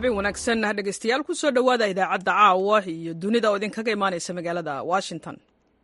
habeen wanaagsan dhegaystayaal ku soo dhowaada idaacadda caawa iyo dunida oo idinkaga imaanaysa magaalada washington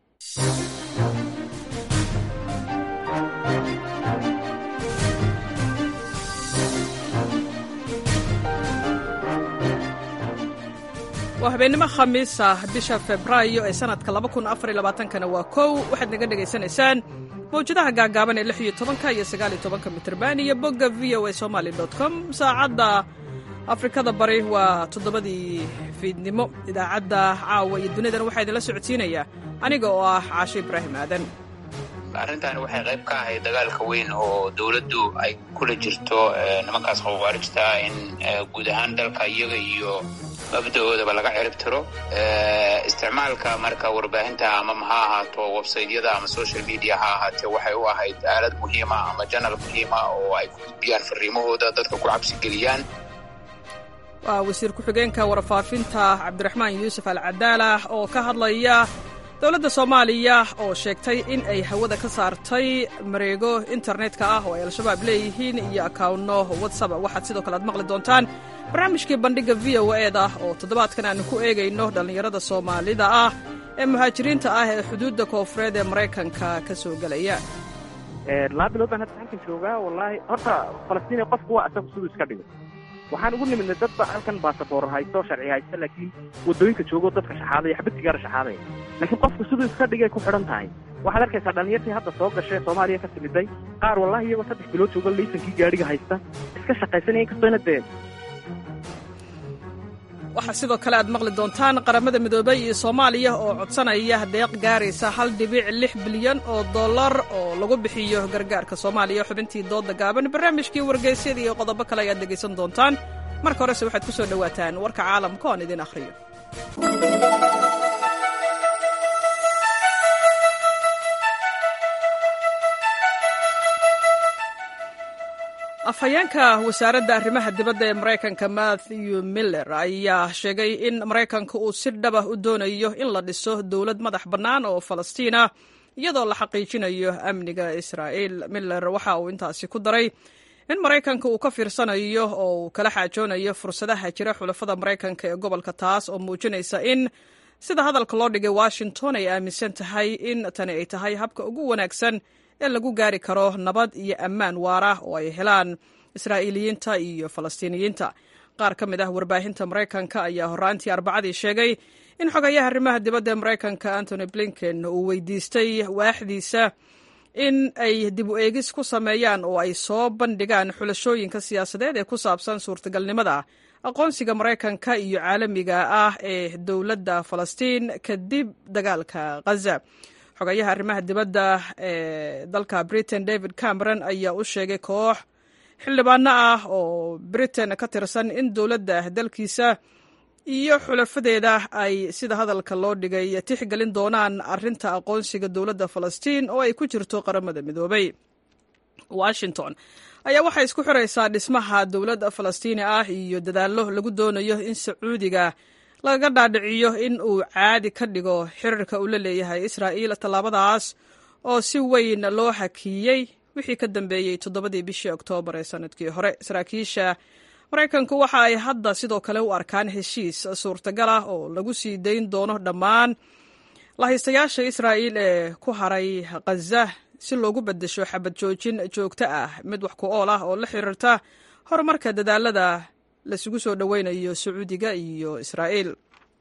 waa habeennimo khamiis ah bisha febraayo ee sannadka kana waa kow waxaad naga dhegaysanaysaan mawjadaha gaagaaban ee lix iyo tobanka iyo sagaal iyo tobanka mitrban iyo bogga v o a somaly com saacadda afrikada bari waa toddobadii fiidnimo idaacadda caawa iyo dunidan waxaa idinla socodsiinaya aniga oo ah caasho ibraahim aadan arrintaani waxay qayb ka ahayd dagaalka weyn oo dowladdu ay kula jirto nimankaas khawaarijta in guud ahaan dalka iyaga iyo mabda-oodaba laga cirib tiro isticmaalka marka warbaahinta ama ha ahaato websaytyada ama social media ha ahaatee waxay u ahayd aalad muhiima ama janal muhiima oo ay ku gudbiyaan fariimahooda dadka ku cabsigeliyaan waa wasiir ku-xigeenka warfaafinta cabdiraxmaan yuusuf alcadaala oo ka hadlaya dowladda soomaaliya oo sheegtay in ay hawada ka saartay mareego internetka ah oo ay al-shabaab leeyihiin iyo akawnno watsap waxaad sidoo kale aad maqli doontaan barnaamijkii bandhigga v o e da oo toddobaadkan aanu ku eegayno dhallinyarada soomaalida ah ee muhaajiriinta ah ee xuduudda koofureed ee maraykanka ka soo gelaya laba bilood baan hadda halkan joogaa wallaahi horta falastiin qofku waa asagu siduu iska dhigo waxaan ugu nimidnay dadba halkan baasaboor haysto sharci haysta laakiin waddooyinka joogo dadka shaxaadaya xabadkigaara shaxaadaya laakiin qofku siduu iska dhigay ku xidhan tahay waxaad arkaysaa dhallinyartii hadda soo gashay soomaaliya ka timiday qaar wallahi iyagoo saddex bilood joogo laysankii gaadhiga haysta iska shaqaysanaya inkastooyna dee waxaa sidoo kale aad maqli doontaan qaramada midoobay iyo soomaaliya oo codsanaya deeq gaaraysa hal dhibic lix bilyan oo dollar oo lagu bixiyo gargaarka soomaaliya xubintii dooda gaaban barnaamijkii wargeysyada iyo qodobo kale ayaad dhegaysan doontaan marka horese waxaad ku soo dhowaataan warka caalamka oan idin akhriyo afhayeenka wasaaradda arrimaha dibadda ee maraykanka matthew miller ayaa sheegay in maraykanka uu si dhaba u doonayo in la dhiso dowlad madax bannaan oo falastiina iyadoo la xaqiijinayo amniga israa'iil miller waxa uu intaasi ku daray in maraykanka uu ka fiirsanayo oo uu kala xaajoonayo fursadaha jira xulafada maraykanka ee gobolka taas oo muujinaysa in sida hadalka loo dhigay washington ay aaminsan tahay in tani ay tahay habka ugu wanaagsan ee lagu gaari karo nabad iyo ammaan waara oo ay helaan israa'iiliyiinta iyo falastiiniyiinta qaar ka mid ah warbaahinta maraykanka ayaa horraantii arbacadii sheegay in xogayaha arrimaha dibadda ee maraykanka antony blinken uu weydiistay waaxdiisa in ay dib u eegis ku sameeyaan oo ay soo bandhigaan xulashooyinka siyaasadeed ee ku saabsan suurtagalnimada aqoonsiga maraykanka iyo caalamiga ah ee dowladda falastiin kadib dagaalka ghaza xogayaha arrimaha dibadda ee dalka britain david cameron ayaa u sheegay koox xildhibaano ah oo britain ka tirsan in dowladda dalkiisa iyo xulafadeeda ay sida hadalka loo dhigay tixgelin doonaan arrinta aqoonsiga dowladda falastiin oo ay ku jirto qaramada midoobay washington ayaa waxay isku xiraysaa dhismaha dowladda falastiini ah iyo dadaallo lagu doonayo in sacuudiga lagaga dhaadhiciyo in uu caadi ka dhigo xiriirka uu la leeyahay israa'iil tallaabadaas oo si weyn loo hakiyey wixii ka dambeeyey toddobadii bishii oktoobar ee sanadkii hore saraakiisha maraykanku waxa ay hadda sidoo kale u arkaan heshiis suurtagal ah oo lagu sii dayn doono dhammaan lahaystayaasha israa'iil ee ku haray khaza si loogu beddesho xabad joojin joogto ah mid wax ku ool ah oo la xiriirta horumarka dadaalada lasugu soo dhoweynayo sacuudiga iyo israa'iil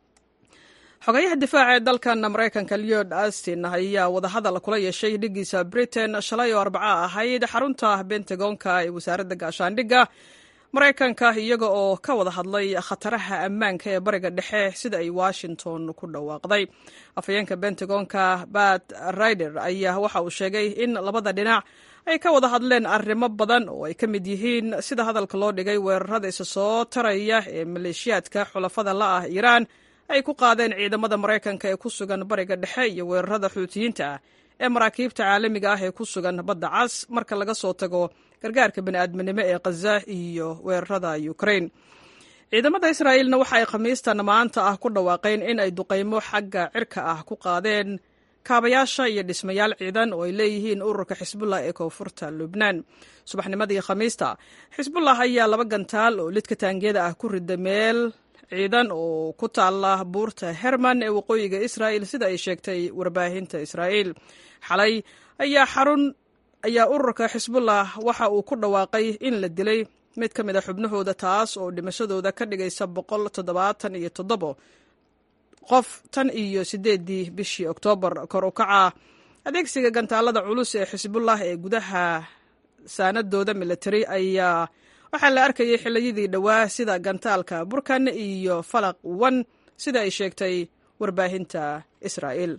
xogayaha difaaca ee dalkan maraykanka leod astin ayaa wadahadal kula yeeshay dhigiisa britain shalay oo arbaca ahayd xarunta bentagonka ee wasaaradda gaashaandhigga maraykanka iyaga oo ka wada hadlay khataraha ammaanka ee bariga dhexe sida ay washington ku dhawaaqday afhayeenka bentagonka bat rider ayaa waxa uu sheegay in labada dhinac ay ka wada hadleen arrimo badan oo ay ka mid yihiin sida hadalka loo dhigay weerarada isa soo taraya ee maleeshiyaadka xulafada la ah iiraan ay ku qaadeen ciidamada maraykanka ee ku sugan bariga dhexe iyo weerarada xuutiyiinta ah ee maraakiibta caalamiga ah ee ku sugan badda cas marka laga soo tago gargaarka bani'aadminimo ee khaza iyo weerarada ukrain ciidamada israa'iilna waxa ay khamiistan maanta ah ku dhawaaqeen in ay duqaymo xagga cirka ah ku qaadeen kaabayaasha iyo dhismayaal ciidan oo ay leeyihiin ururka xisbullah ee koonfurta lubnaan subaxnimadii khamiista xisbullah ayaa laba gantaal oo lidka taangiyada ah ku rida meel ciidan oo ku taala buurta herman ee waqooyiga israa'il sida ay sheegtay warbaahinta israa'iil xalay ayaa xarun ayaa ururka xisbullah waxa uu ku dhawaaqay in la dilay mid ka mid a xubnahooda taas oo dhimashadooda ka dhigaysa boqol toddobaatan iyo toddobo qof tan iyo siddeedii bishii oktoobar kor u kaca adeegsiga gantaalada culus ee xisbullah ee gudaha saanadooda militari ayaa waxaa la arkayay xilliyadii dhowaa sida gantaalka burkan iyo falaq wan sida ay sheegtay warbaahinta israa'iil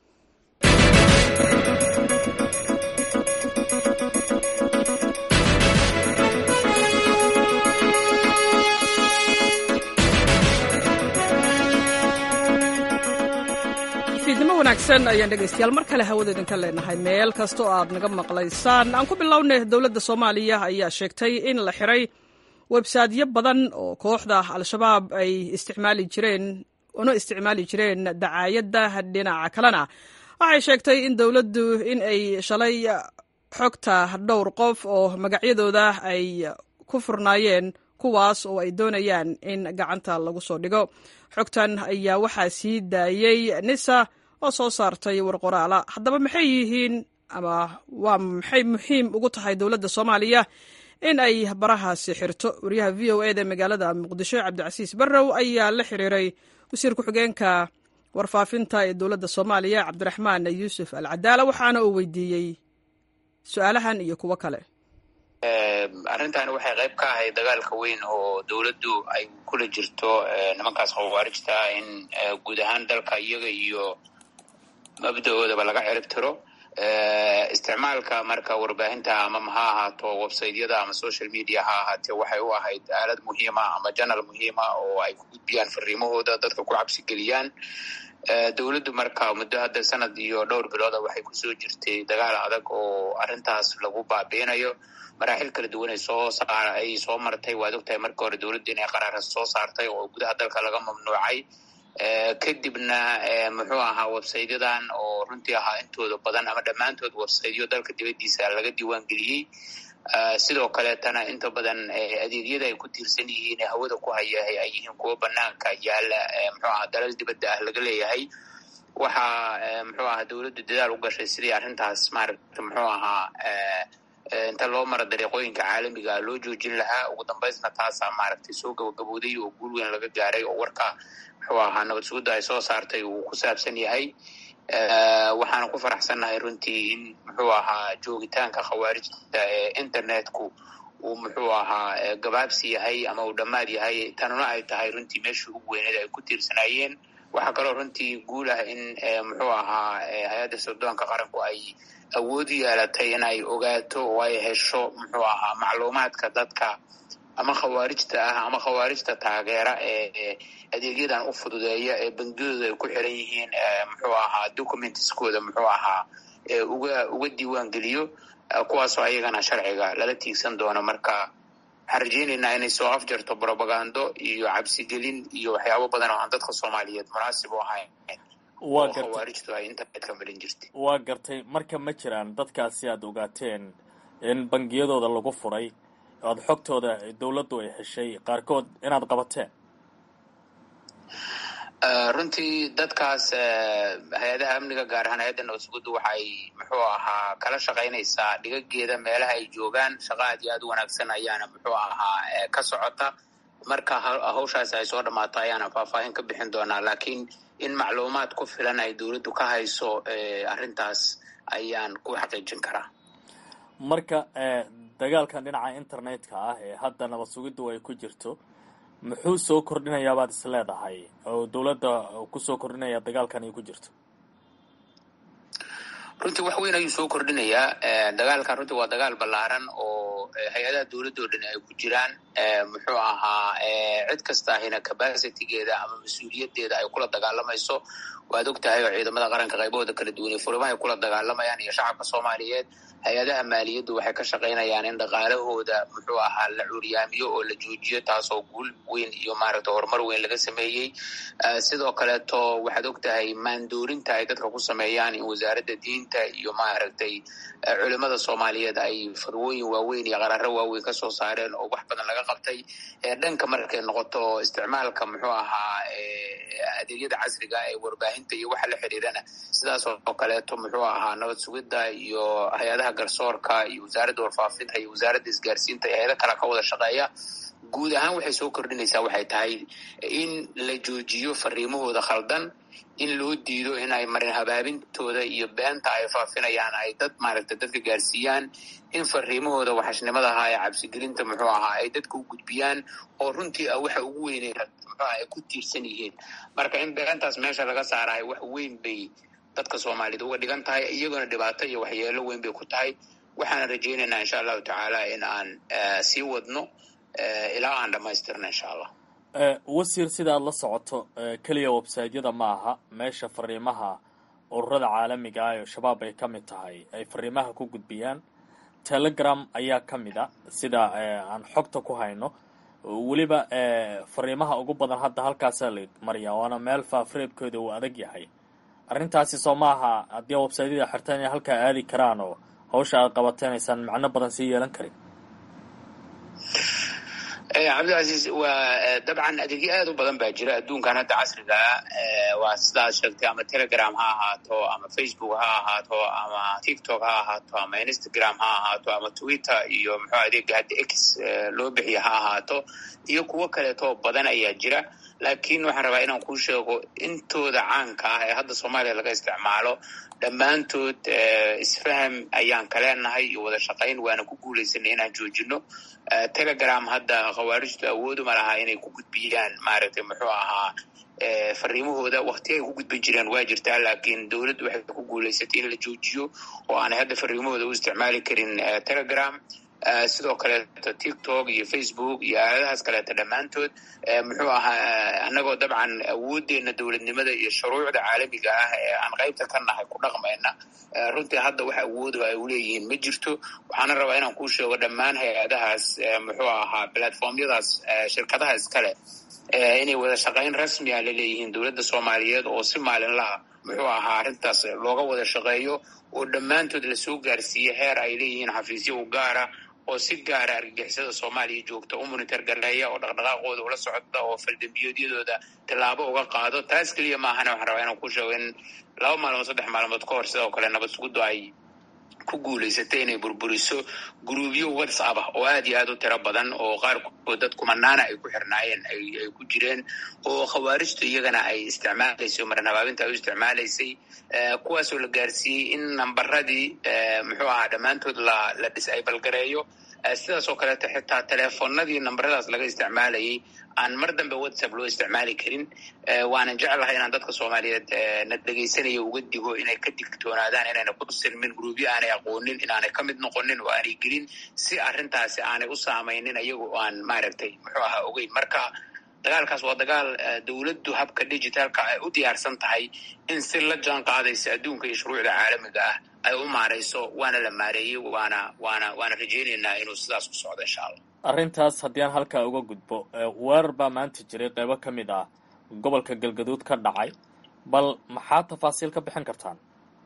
fiidnimo wanaagsan ayaan dhegaystayaal mar kale hawada idinka leenahay meel kasta oo aad naga maqlaysaan aan ku bilownay dowladda soomaaliya ayaa sheegtay in la xiray websaydyo badan oo kooxda al-shabaab ay isticmaali jireen una isticmaali jireen dacaayadda dhinaca kalena waxay sheegtay in dowladdu in ay shalay xogta dhowr qof oo magacyadooda ay ku furnaayeen kuwaas oo ay doonayaan in gacanta lagu soo dhigo xogtan ayaa waxaa sii daayey nisa oo soo saartay warqoraala haddaba maxay yihiin ama waa maxay muhiim ugu tahay dowladda soomaaliya in ay barahaasi xirto wariyaha v o eda magaalada muqdisho cabdicasiis barrow ayaa la xiriiray wasiir ku-xigeenka warfaafinta ee dowladda soomaaliya cabdiraxmaan yuusuf al cadaala waxaana uu weydiiyey su-aalahan iyo kuwo kale arrintan waxay qayb ka ahayd dagaalka weyn oo dowladdu ay kula jirto nimankaas khawaarijta in guud ahaan dalka iyaga iyo mabda-oodaba laga cirib tiro isticmaalka marka warbaahinta ama ha ahaato websaytyada ama social media ha ahaatee waxay u ahayd aalad muhiima ama janal muhiima oo ay ku gudbiyaan fariimahooda dadka ku cabsi geliyaan dowladdu marka muddo hadda sanad iyo dhowr bilooda waxay kusoo jirtay dagaal adag oo arrintaas lagu baabiinayo maraaxil kala duwan ay soo ay soo martay waad ogtahay marka hore dowladdu inay qaraara soo saartay oo gudaha dalka laga mamnuucay kadibna muxuu ahaa websaytyadan oo runtii ahaa intooda badan ama dhammaantood websaytyo dalka dibaddiisa laga diiwaangeliyey sidoo kaleetana inta badan adeegyada ay ku tiirsan yihiin ee hawada ku haya ay yihiin kuwo banaanka yaala muxuu ahaa dalal dibadda ah laga leeyahay waxaa muxuu ahaa dowladdu dadaal u gashay sidii arrintaas maaragta muxuu ahaa inta loo mara dariiqooyinka caalamiga loo joojin lahaa ugu dambaysna taasaa maaragtay soo gabagabowday oo guul weyn laga gaaray oo warka muxuu ahaa nabad sugudda ay soo saartay uu ku saabsan yahay waxaana ku faraxsannahay runtii in muxuu ahaa joogitaanka khawaarijta ee internetku uu muxuu ahaa gabaabsi yahay ama uu dhammaad yahay tanuna ay tahay runtii meeshii ugu weyneed ay ku tiirsanaayeen waxaa kaloo runtii guul ah in muxuu ahaa hay-adda sirdoonka qaranku ay awood yeelatay in ay ogaato oo ay hesho muxuu ahaa macluumaadka dadka ama khawaarijta ah ama khawaarijta taageera ee adeegyadan u fududeeya ee bangiyadooda ay ku xiran yihiin muxuu ahaa documentskooda muxuu ahaa uga uga diiwaan geliyo kuwaasoo ayagana sharciga lala tiigsan doono marka waxaan rajeynaynaa inay soo afjarto brobagando iyo cabsigelin iyo waxyaabo badan oo aan dadka soomaaliyeed munaasib u ahayn oo khawaarijtu ay internetka marin jirtay waa gartay marka ma jiraan dadkaasi aada ogaateen in bangiyadooda lagu furay aada xogtooda dowladdu ay heshay qaarkood inaad qabateen runtii dadkaas hay-adaha amniga gaar ahaan hay-adda nabadsugudu waxay muxuu ahaa kala shaqaynaysaa dhigageeda meelaha ay joogaan shaqa aad iyo aad u wanaagsan ayaana muxuu ahaa ka socota marka hawshaas ay soo dhammaato ayaana faahfaahin ka bixin doonaa laakiin in macluumaad ku filan ay dowladdu ka hayso arrintaas ayaan ku xaqiijin karaa marka dagaalkan dhinaca internetka ah ee hadda nabad sugiddu ay ku jirto muxuu soo kordhinayaa baad is leedahay oo dowladda kusoo kordhinaya dagaalkan ay ku jirto runtii wax weyn ayuu soo kordhinayaa dagaalkan runtii waa dagaal ballaaran oo hay-adaha dowladoo dhan ay ku jiraan muxuu ahaa cid kasta ahina capacitygeeda ama mas-uuliyaddeeda ay kula dagaalamayso waad og tahay oo ciidamada qaranka qaybahooda kala duwanay furimaha ay kula dagaalamayaan iyo shacabka soomaaliyeed hay-adaha maaliyaddu waxay ka shaqaynayaan in dhaqaalahooda muxuu ahaa la curyaamiyo oo la joojiyo taasoo guul weyn iyo maaragtay horumar weyn laga sameeyey sidoo kaleeto waxaad og tahay maandoorinta ay dadka ku sameeyaan in wasaaradda diinta iyo maaragtay culimada soomaaliyeed ay fadwooyin waaweyn iyo qararo waaweyn kasoo saareen oo wax badan laga qabtay dhanka markay noqoto isticmaalka muxuu ahaa adeegyada casriga ee warbaahinta iyo waxa la xiriirana sidaas oo kaleeto muxuu ahaa nabad sugidda iyo hay-adaha garsoorka iyo wasaaradda warfaafinta iyo wasaaradda isgaarsiinta iyo hay-ado kale ka wada shaqeeya guud ahaan waxay soo kordhinaysaa waxay tahay in la joojiyo fariimahooda khaldan in loo diido in ay marin habaabintooda iyo beenta ay faafinayaan ay dad maaragtay dadka gaarsiiyaan in fariimahooda waxashnimada ahaa ee cabsigelinta muxuu ahaa ay dadka u gudbiyaan oo runtii ah waxa ugu weynay muxuu aha ay ku tiirsan yihiin marka in beentaas meesha laga saarahay wax weyn bay dadka soomaaliyed uga dhigan tahay iyagona dhibaato iyo waxyeelo weyn bay ku tahay waxaana rajaynaynaa insha allahu tacaala in aan sii wadno ilaa aan dhamaystirno insha allah wasiir sida aad la socoto keliya websaytyada ma aha meesha fariimaha ururada caalamiga ah oo shabaab ay ka mid tahay ay fariimaha ku gudbiyaan telegram ayaa ka mid a sida aan xogta ku hayno weliba fariimaha ugu badan hadda halkaasaa la mariyaa waana meel faafreebkooda uu adag yahay arrintaasi soo maaha haddii websaytyada xirtaan inay halkaa aadi karaan oo hawsha aad qabateen aysan macno badan sii yeelan karin cabdilcasiis waa dabcan adeegyo aad u badan baa jira adduunkan hadda casrigaa waa sidaad sheegtay ama telegram ha ahaato ama facebook ha ahaato ama tiktok ha ahaato ama instagram ha ahaato ama twitter iyo muxuu adeega hadda x loo bixiya ha ahaato iyo kuwo kaleetoo badan ayaa jira laakiin waxaan rabaa inaan kuu sheego intooda caanka ah ee hadda soomaaliya laga isticmaalo dhammaantood isfaham ayaan ka leenahay iyo wada shaqayn waana ku guulaysanay inaan joojino telegram hadda khawaarijtu awooduma laha inay ku gudbiyaan maaragtay muxuu ahaa fariimahooda wakti ay ku gudbin jireen waa jirtaa laakiin dowladdu waxay ku guulaysatay in la joojiyo oo aanay hadda fariimahooda u isticmaali karin telegram sidoo kaleeto tiktok iyo facebook iyo aaladahaas kaleeto dhammaantood muxuu ahaa annagoo dabcan awooddeena dowladnimada iyo shuruucda caalamiga ah ee aan qaybta ka nahay ku dhaqmayna runtii hadda wax awoodo ay uleeyihiin ma jirto waxaana rabaa inaan kuu sheego dhammaan hay-adahaas muxuu ahaa platformyadaas shirkadaha iskale inay wada shaqayn rasmiya la leeyihiin dowladda soomaaliyeed oo si maalinlaha muxuu ahaa arrintaas looga wada shaqeeyo oo dhammaantood lasoo gaarsiiye heer ay leeyihiin xafiisyo u gaara oo si gaara argagixisada soomaaliya joogta u monitor gareeya oo dhaqdhaqaaqooda ula socda oo faldambiyoodyadooda tallaabo uga qaado taas keliya maahana waxaan rabaa inaan ku sheego in laba maalmood saddex maalmood ka hor sidoo kale nabad suguddu ay ku guulaysatay inay burburiso gruubyo whatsapp ah oo aad iyo aad u tiro badan oo qaarkood dad kumanaana ay ku xirnaayeen ay ku jireen oo khawaarijtu iyagana ay isticmaalaysay oo maran habaabinta ay u isticmaalaysay kuwaasoo la gaarsiiyey in nambaradii muxuu ahaa dhammaantood la la disable gareeyo sidaas oo kaleeto xitaa teleefonadii nambaradaas laga isticmaalayay aan mar dambe whatsapp loo isticmaali karin waanan jeclahay inaan dadka soomaaliyeed na dhegaysanaya uga digo inay ka digtoonaadaan inayna ku silmin gruubyo aanay aqoonin inaanay ka mid noqonin oo aanay gelin si arrintaasi aanay u saamaynin ayaga oo aan maaragtay muxuu ahaa ogeyn marka dagaalkaas waa dagaal dowladdu habka digitalka ay u diyaarsan tahay in si la jaan qaadaysa adduunka iyo shuruucda caalamiga ah ay u maarayso waana la maareeyey waana waana waana rajaynaynaa inuu sidaas ku socdo insha allah arrintaas haddii aan halkaa uga gudbo weerar baa maanta jiray qeybo ka mid ah gobolka galgaduud ka dhacay bal maxaa tafaasiil ka bixin kartaan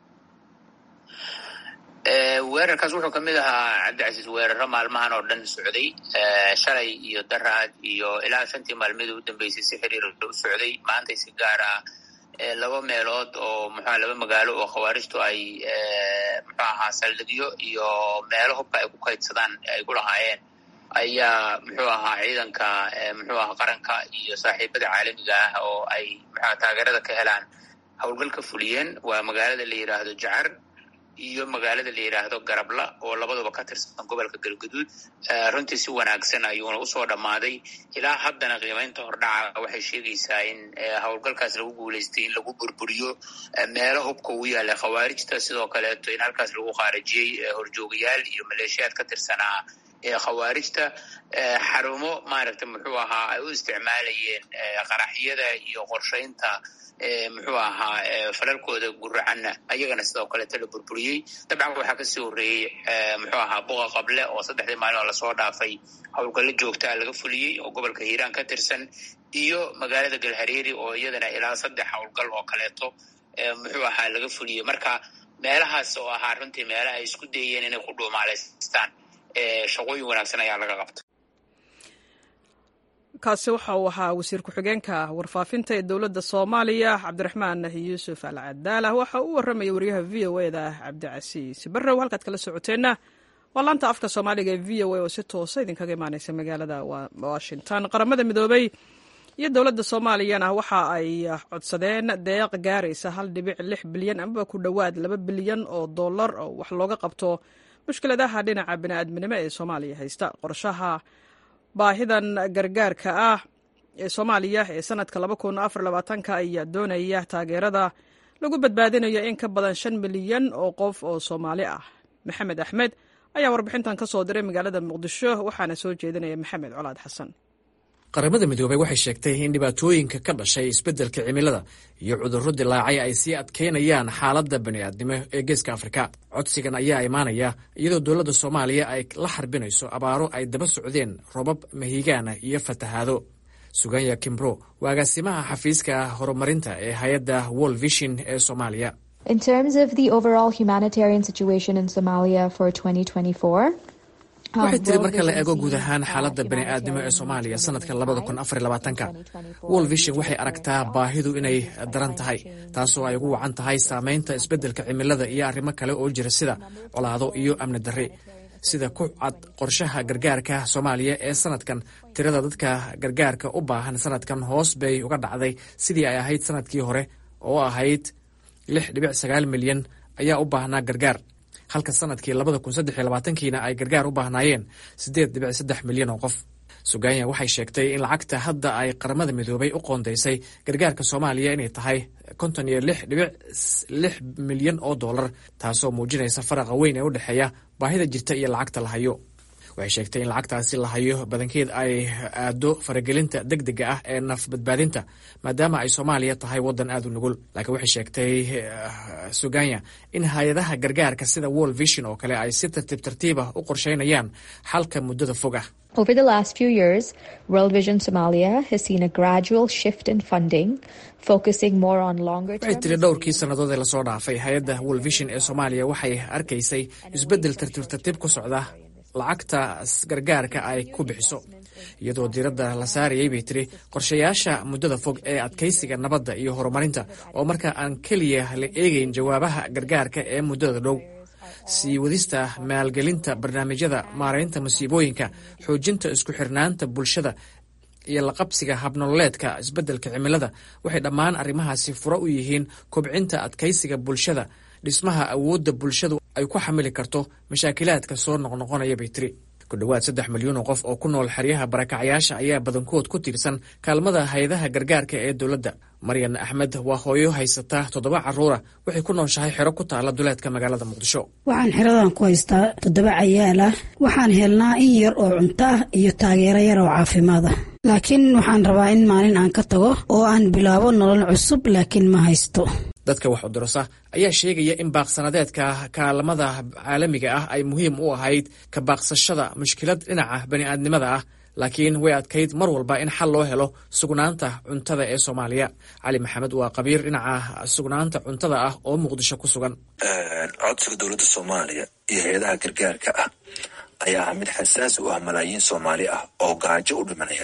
weerarkaas wuxuu kamid ahaa cabdicasiis weeraro maalmahan oo dhan socday shalay iyo daraad iyo ilaa shantii maalmidii u dambeysay si xiriir u socday maantay si gaar ah laba meelood oo muxua laba magaalo oo khawaarijtu ay muxuu ahaa saldhigyo iyo meelo hubka ay ku kaydsadaan ay ku lahaayeen ayaa muxuu ahaa ciidanka muxuu ahaa qaranka iyo saaxiibada caalamiga ah oo ay muxua taageerada ka helaan howlgal ka fuliyeen waa magaalada la yidhaahdo jacar iyo magaalada la yidhaahdo garabla oo labaduba ka tirsan gobolka galgaduud runtii si wanaagsan ayuuna usoo dhammaaday ilaa haddana qiimaynta hordhaca waxay sheegaysaa in howlgalkaas lagu guulaystay in lagu burburiyo meelo hubka ugu yaallay khawaarijta sidoo kaleeto in halkaas lagu khaarijiyey horjoogayaal iyo maleeshiyaad ka tirsanaa khawaarijta xarumo maaragta muxuu ahaa ay u isticmaalayeen qaraxyada iyo qorshaynta muxuu ahaa falalkooda guracanna ayagana sidoo kaleeta la burburiyey dabcan waxaa kasii horreeyey muxuu ahaa buqa qable oo saddexdii maalin oo lasoo dhaafay howlgallo joogtaa laga fuliyey oo gobolka hiiraan ka tirsan iyo magaalada galhareeri oo iyadana ilaa saddex howlgal oo kaleeto muxuu ahaa laga fuliyey marka meelahaas oo ahaa runtii meelaha ay isku dayeen inay ku dhuumaalaystaan shaqooyin wanaagsan ayaa laga qabta kaasi waxa uu ahaa wasiir ku-xigeenka warfaafinta ee dowladda soomaaliya cabdiraxmaan yuusuf al cadaala waxa uu warramaya wariyaha v o e da cabdicasiis barrow halkaad kala socoteenna waa laanta afka soomaaliga ee v o a oo si toosa idinkaga imaaneysa magaalada washington qaramada midoobey iyo dowladda soomaaliyana waxa ay codsadeen deeq gaaraysa hal dhibic lix bilyan amaba ku dhowaad laba bilyan oo dollar oo wax looga qabto mushkiladaha dhinaca bini'aadminimo ee soomaaliya haysta qorshaha baahidan gargaarka ah ee soomaaliya ee sanadka laba kun afar labaatanka ayaa doonaya taageerada lagu badbaadinayo in ka badan shan milyan oo qof oo soomaali ah maxamed axmed ayaa warbixintan ka soo diray magaalada muqdisho waxaana soo jeedinaya maxamed colaad xasan qaramada midoobey waxay sheegtay in dhibaatooyinka ka dhashay isbeddelka cimilada iyo cudurro dilaacay ay sii adkeynayaan xaaladda bani'aadnimo ee geeska afrika codsigan ayaa imaanaya iyadoo dowladda soomaaliya ay la xarbinayso abaaro ay daba socdeen robab mahigaana iyo fatahaado suganya kimbro waa agaasimaha xafiiska horumarinta ee hay-adda world vision ee soomaaliya In terms of the overall humanitarian situation in Somalia for 2024, waxay tiri marka la eego guud ahaan xaaladda bani'aadnimo ee soomaaliya sanadka labada kun afar labaatanka world vision waxay aragtaa baahidu inay daran tahay taasoo ay ugu wacan tahay saameynta isbeddelka cimilada iyo arrimo kale oo jira sida colaado iyo amni darri sida ku cad qorshaha gargaarka soomaaliya ee sanadkan tirada dadka gargaarka u baahan sanadkan hoos bay uga dhacday sidii ay ahayd sanadkii hore oo ahayd lix dhibic sagaal milyan ayaa u baahnaa gargaar halka sanadkii labada kun saddex iyo labaatankiina ay gargaar u baahnaayeen siddeed dhibic saddex milyan oo qof suganya waxay sheegtay in lacagta hadda ay qaramada midoobay u qoondaysay gargaarka soomaaliya inay tahay konton iyo lix dhibic lix milyan oo dollar taasoo muujinaysa faraqa weyn ee u dhexeeya baahida jirta iyo lacagta la hayo waxay sheegtay in lacagtaasi la hayo badankeed ay aado faragelinta deg dega ah ee naf badbaadinta maadaama ay soomaaliya tahay waddan aad u nugul laakiin waxay sheegtay suganya in hay-adaha gargaarka sida world vision oo kale ay si tartiib tartiibah u qorsheynayaan xalka muddada fog ah over the last few years, World Vision Somalia has seen a gradual shift in funding, focusing more on longer waxay term. tiri dhowrkii sannadood ee lasoo dhaafay hay-adda world vision ee soomaaliya waxay arkaysay isbeddel tartiib tartiib ku socda lacagta gargaarka ay ku bixiso iyadoo diiradda la saarayay bay tiri qorshayaasha muddada fog ee adkaysiga nabadda iyo horumarinta oo marka aan keliya la eegeyn jawaabaha gargaarka ee muddada dhow sii wadista maalgelinta barnaamijyada maaraynta masiibooyinka xoojinta isku xirnaanta bulshada iyo la qabsiga habnololeedka isbeddelka cimilada waxay dhammaan arrimahaasi furo u yihiin kobcinta adkaysiga bulshada dhismaha awoodda bulshadu ay ku xamili karto mashaakilaadka soo noqnoqonaya bay tiri ku dhowaad saddex milyan oo qof oo ku nool xeryaha barakacyaasha ayaa badankood ku tiirsan kaalmada hay-adaha gargaarka ee dowladda maryan axmed waa hooyo haysata toddoba carruura waxay ku nooshahay xero ku taala duleedka magaalada muqdisho waxaan xeradan ku haystaa toddoba cayaal ah waxaan helnaa in yar oo cunto ah iyo taageero yar oo caafimaad ah laakiin waxaan rabaa in maalin aan ka tago oo aan bilaabo nolol cusub laakiin ma haysto dadka wax udurasa ayaa sheegaya in baaqsanadeedka kaalamada caalamiga ah ay muhiim u ahayd ka baaqsashada mushkilad dhinaca bani'aadnimada ah laakiin way adkayd mar walba in xal loo helo sugnaanta cuntada ee soomaaliya cali maxamed waa qabiir dhinaca sugnaanta cuntada ah oo muqdisho ku sugan codsiga dowladda soomaaliya iyo hay-adaha gargaarka ah ayaa ah mid xasaasi u ah malaayiin soomaali ah oo gaajo u dhimanaya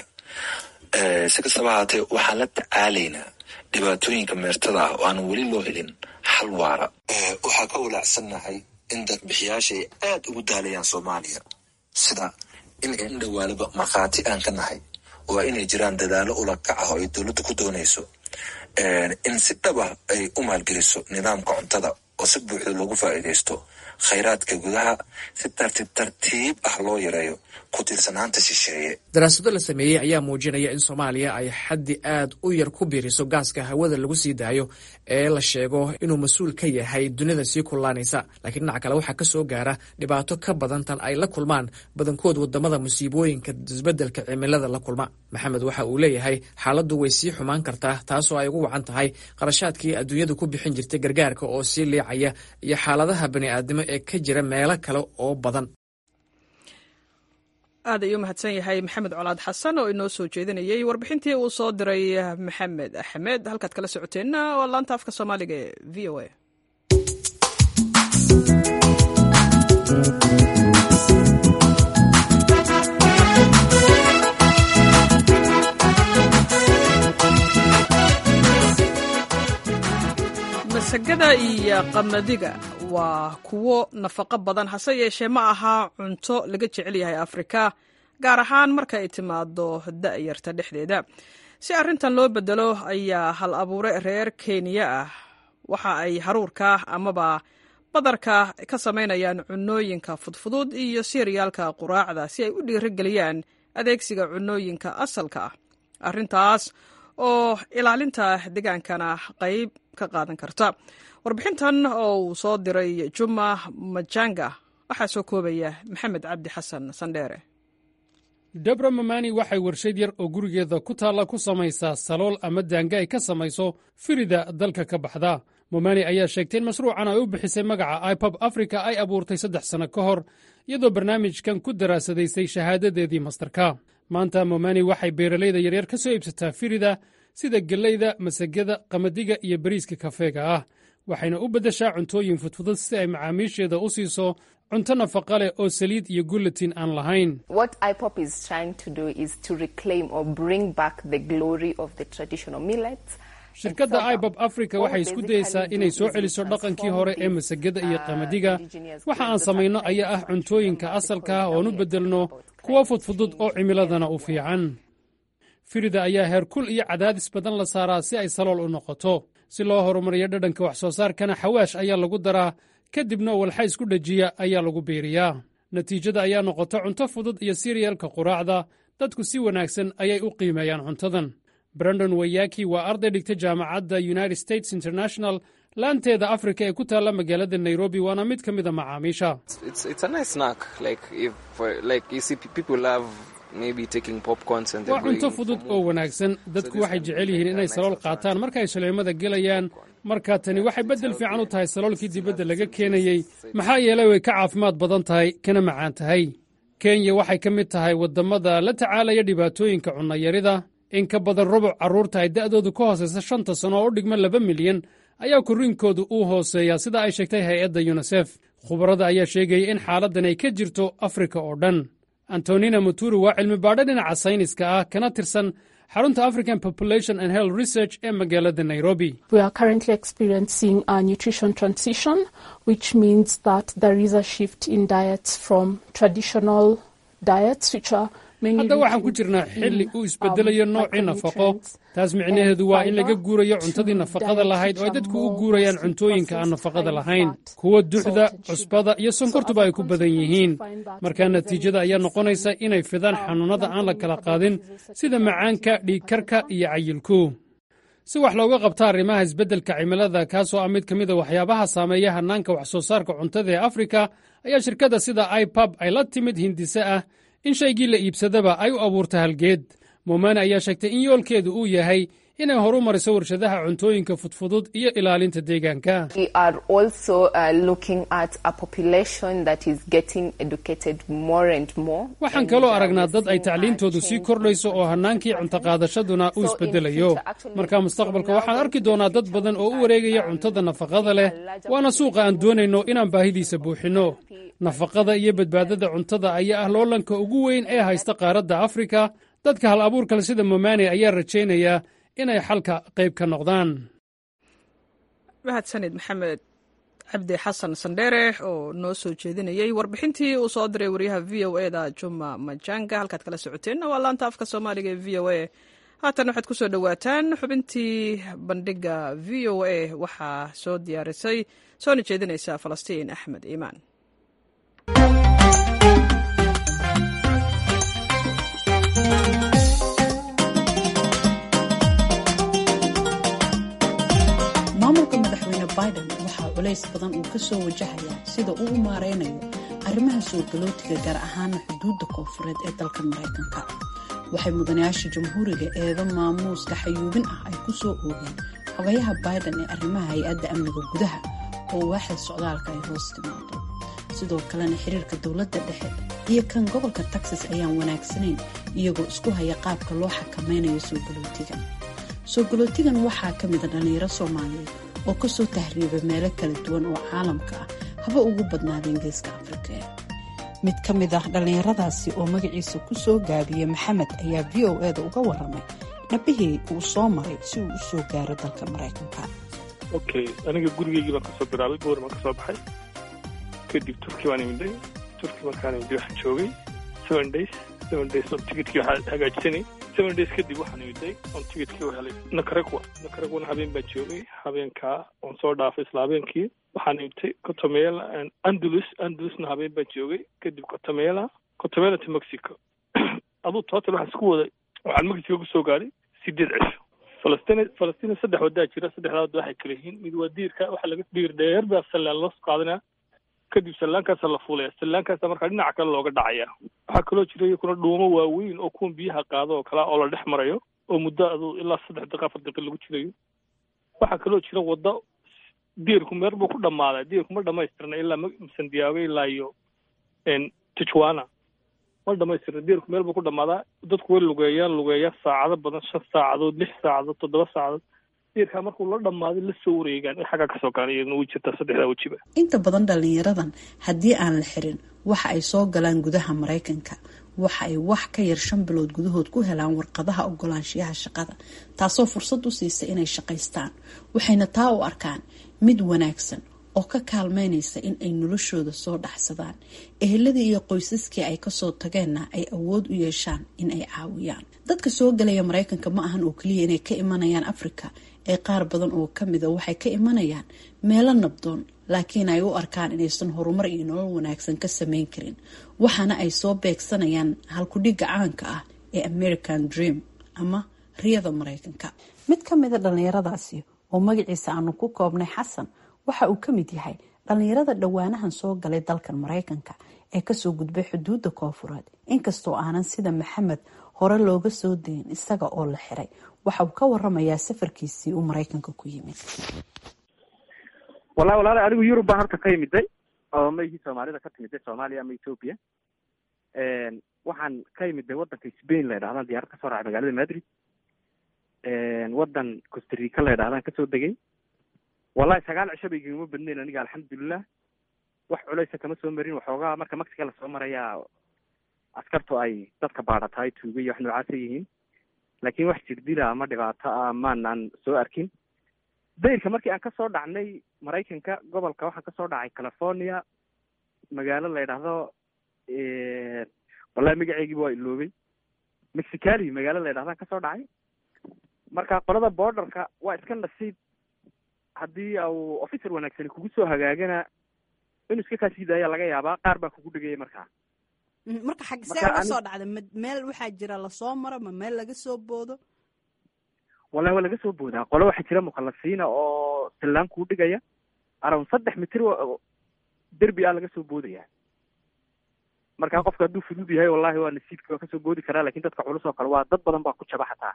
si kastaba ahaatee waxaan la tacaalaynaa dhibaatooyinka meertada ah oo aan weli loo helin xal waara waxaa ka walaacsannahay in dadbixiyaasha ay aad ugu daalayaan soomaaliya sida in in dhowaalaba markhaati aan ka nahay waa inay jiraan dadaalo ulakac ah oo ay dowladda ku doonayso in si dhaba ay u maalgeliso nidaamka cuntada oo si buuxda loogu faa'iidaysto khayraadka gudaha si tartiib tartiib ah loo yareeyo ku tiirsanaanta shisheeye daraasado la sameeyey ayaa muujinaya in soomaaliya ay xaddi aad u yar ku biiriso gaaska hawada lagu sii daayo ee la sheego inuu mas-uul ka yahay dunida sii kullaanaysa laakiin dhinaca kale waxaa ka soo gaara dhibaato ka badan tan ay la kulmaan badankood wadamada musiibooyinka isbeddelka cimilada la kulma maxamed waxa uu leeyahay xaaladdu way sii xumaan kartaa taasoo ay ugu wacan tahay qarashaadkii adduunyadu ku bixin jirtay gargaarka oo sii liicaya iyo xaaladaha bani'aadnimo ee ka jira meelo kale oo badan aad ayuu mahadsan yahay maxamed colaad xasan oo inoo soo jeedinayey warbixintii uu soo diray maxamed axmed halkaad kala socoteenna waa laanta afka soomaaliga ee v o a masagada iyo qamadiga waa kuwo nafaqo badan hase yeeshee ma aha cunto laga jecel yahay afrika gaar ahaan marka ay timaado da'yarta dhexdeeda si arrintan loo bedelo ayaa hal abuure reer kenya ah waxa ay haruurka amaba badarka ka samaynayaan cunooyinka fudfudud iyo siryaalka quraacda si ay u dhiirigeliyaan adeegsiga cunooyinka asalka ah arrintaas oo ilaalinta degaankana qayb ka qaadan karta warbixintan oo uu soo diray juma majanga waxaa soo koobaya maxamed cabdi xasan sandheere debra mamani waxay warshad yar oo gurigeeda ku taalla ku samaysaa salool ama daanga ay ka samayso firida dalka ka baxda momani ayaa sheegtay in mashruucan ay u bixisay magaca ipob africa ay abuurtay saddex sanno ka hor iyadoo barnaamijkan ku daraasadaysay shahaadadeedii mastarka maanta momani waxay beeralayda yaryar ka soo iibsataa firida sida gellayda masagada qamadiga iyo bariiska kafeega ah waxayna u beddeshaa cuntooyin fudfudud si ay macaamiisheeda u siiso cunto nafaqa leh oo saliid iyo gulatin aan lahayn shirkadda ibob africa waxay isku dayeysaa inay soo celiso dhaqankii hore ee masagada iyo qamadiga waxa aan samayno ayaa ah cuntooyinka asalka ah oon u beddelno kuwo fudfudud oo cimiladana u fiican firida ayaa heerkul iyo cadaadis badan la saaraa si ay salool u noqoto si loo horumariyo dhadhanka wax soo saarkana xawaash ayaa lagu daraa kadibna walxa isku dhejiya ayaa lagu biiriyaa natiijada ayaa noqota cunto fudud iyo siryalka quraacda dadku si wanaagsan ayay u qiimeeyaan cuntadan brandon wayaki waa arday dhigta jaamacadda united states international laanteeda afrika ee ku taalla magaalada nairobi waana mid ka mida macaamiisha waa cunto fudud oo wanaagsan dadku waxay jecel yihiin inay salool qaataan marka ay shaleemada gelayaan marka tani waxay beddel fiican u tahay saloolkii dibadda laga keenayey maxaa yeelay way ka caafimaad badan tahay kana macaan tahay kenya waxay ka mid tahay waddamada la tacaalaya dhibaatooyinka cunnayarida in ka badan rubuc carruurta ay da'doodu ka hoosaysa shanta sano oo u dhigma laba milyan ayaa korriinkoodu uu hooseeyaa sida ay sheegtay hay-adda yunisef khubarada ayaa sheegaya in xaaladdan ay ka jirto afrika oo dhan antonina muturu waa cilmi baadho dhinaca sayniska ah kana tirsan xarunta african population and health research ee magaalada nairobi hadda waxaan ku jirnaa xilli uu isbeddelayo noocii nafaqo taas micnaheedu waa in laga guurayo cuntadii nafaqada lahayd oo ay dadku u guurayaan cuntooyinka aan nafaqada lahayn kuwa duxda cusbada iyo sonkortuba ay ku badan yihiin markaa natiijada ayaa noqonaysa inay fidaan xanuunnada aan la kala qaadin sida macaanka dhiigkarka iyo cayilku si wax looga qabta arrimaha isbeddelka cimilada kaasoo ah mid ka mida waxyaabaha saameeya hannaanka wax soo saarka cuntada ee afrika ayaa shirkadda sida ipab ay la timid hindise ah in shaygii la iibsadaba ay u abuurta halgeed momani ayaa sheegtay in yoolkeedu uu yahay inay horu mariso warshadaha cuntooyinka fudfudud iyo ilaalinta deegaanka waxaan kaloo aragnaa dad ay tacliintoodu sii kordhayso oo hannaankii cuntoqaadashaduna uu isbeddelayo marka mustaqbalka waxaan arki doonaa dad badan oo u wareegaya cuntada nafaqada leh waana suuqa aan doonayno inaan baahidiisa buuxinno nafaqada iyo badbaadada cuntada ayaa ah loolanka ugu weyn ee haysta qaaradda afrika dadka hal abuurkale sida momani ayaa rajaynaya inay xalka qayb ka noqdaan mahadsanid maxamed cabdi xasan sandheere oo noo soo jeedinayey warbixintii uu soo diray waryaha v o e da juma majanga halkaad kala socoteenna waa laanta afka soomaaliga ee v o e haatan waxaad ku soo dhowaataan xubintii bandhiga v o a waxaa soo diyaarisay soona jeedinaysa falastiin axmed iimaan maamulka madaxweyne biden waxaa culays badan uu ka soo wajahayaa sida uu u maareynayo arrimaha soo galootiga gaar ahaana xuduudda koonfureed ee dalka maraykanka waxay mudanayaasha jamhuuriga eedo maamuuska xayuubin ah ay ku soo oogeen xogayaha biden ee arrimaha hay-adda amniga gudaha oo waaxda socdaalka ay hoos timaado sidoo kalena xiriirka dowladda dhexe iyo kan gobolka texas ayaan wanaagsanayn iyagoo isku haya qaabka loo xakameynayo soo galootigan soo galootigan waxaa ka mida dhallinyaro soomaaliyeed oo kasoo tahriiba meelo kala duwan oo caalamka ah haba ugu badnaadeen geeska afrika mid ka mid ah dhallinyaradaasi oo magaciisa ku soo gaabiyey maxamed ayaa v o eda uga waramay dhabihii uu soo maray si uu u soo gaaro dalka maraykanka okay aniga gurigeygii baan kasoo bilaabay boor baan kasoo baxay kadib turki baan imiday turki markaan imiday waxaan joogay seven days seven days on ticketkii waxaa hagaajisanay seven days kadib waxaan imiday on ticketkii u helay nakaragwa nakaragwana habeen baan joogay habeenkaa oon soo dhaafay isla habeenkii waxaan imitay cotomela andalus andalusna habeen baan joogay kadib cotomela cotomela to mexico aduu total waxaan isku waday waxaan mexico kusoo gaadhay sideed cisho falastiin falastiin saddex wadaa jira saddexdaa wada waxay kala yihiin mid waa diirka waxaa laga diir dheer baa sallaan loo qaadanaya kadib sallaankaasa la fuulaya sallaankaasa markaa dhinaca kale looga dhacaya waxaa kaloo jira iyakuna dhuumo waaweyn oo kuwan biyaha qaado oo kalea oo la dhex marayo oo muddo aduu ilaa saddex daqiiqa afar daqiiq lagu jirayo waxaa kaloo jira waddo diirku meer buu ku dhammaaday diirku ma dhamaystirna ilaa sandiaago ilaa iyo tijuana ma dhamaystirna diirku meel buu ku dhammaadaa dadku way lugeeyaan lugeeya saacado badan shan saacadood lix saacadood toddoba saacadood diirkaa markuu la dhammaaday la soo wareegaan in xaggaa kasoo gaana iyadna way jirtaa saddexdaa wejiba inta badan dhallinyaradan haddii aan la xirin waxa ay soo galaan gudaha maraykanka waxa ay wax ka yar shan bilood gudahood ku helaan warqadaha ogolaanshiyaha shaqada taasoo fursad u siisa inay shaqaystaan waxayna taa u arkaan mid wanaagsan oo ka kaalmeynaysa in ay noloshooda soo dhaxsadaan eheladii iyo qoysaskii ay kasoo tageenna ay awood u yeeshaan in ay caawiyaan dadka soo galaya maraykanka ma ahan oo keliya inay ka imanayaan afrika ee qaar badan oo kamida waxay ka imanayaan meelo nabdoon laakiin ay u arkaan inaysan horumar iyo nolol wanaagsan ka sameyn karin waxaana ay soo beegsanayaan halkudhigga caanka ah ee american dream ama riyada maraykanka mid ka mida dhallinyaradaasi oo magaciisa aanu ku koobnay xasan waxa uu ka mid yahay dhallinyarada dhowaanahan soo galay dalkan maraykanka ee kasoo gudbay xuduudda koonfureed inkastoo aanan sida maxamed hore looga soo dayin isaga oo la xiray waxa uu ka waramayaa safarkiisii uu maraykanka ku yimid wallahi walaala anigu yurub baan horta ka imiday oo maygii soomaalida ka timiday soomaaliya ama ethoopia waxaan ka imiday waddanka spain la ydhahdan diyaarad kasoo raacay magaalada madrid waddan costarica la ydhahdaan kasoo degay wallahi sagaal cisho bay igama badnayn aniga alxamdulilah wax culeysa kama soo marin waxoogaa marka mexica lasoo marayaa askartu ay dadka baadhataay tuuga iyo wax noocaasa yihiin laakiin wax jirdila ama dhibaato ah maanaan soo arkin dayrka markii aan kasoo dhacnay maraykanka gobolka waxaan kasoo dhacay california magaalo la ydhaahdo wallahi magaceygiiba waa iloobay mexicali magaalo la ydhahdaan kasoo dhacay marka qolada borderka waa iska nasiib haddii au officer wanaagsani kugu soo hagaagana inuu iska kaa sii daaya laga yaabaa qaar baa kugu dhigaya markaa marka xag see uga soo dhacda ma meel waxaa jira lasoo maro ma meel laga soo boodo wallahi waa laga soo boodaa qole waxaa jira mukhalasiina oo sillaan kuu dhigaya around saddex mitir derbi ah laga soo boodaya marka qofka hadduu fudud yahay wallahi waa nasiibki waa kasoo boodi karaa lakin dadka culus oo kale waa dad badan baa ku jaba xataa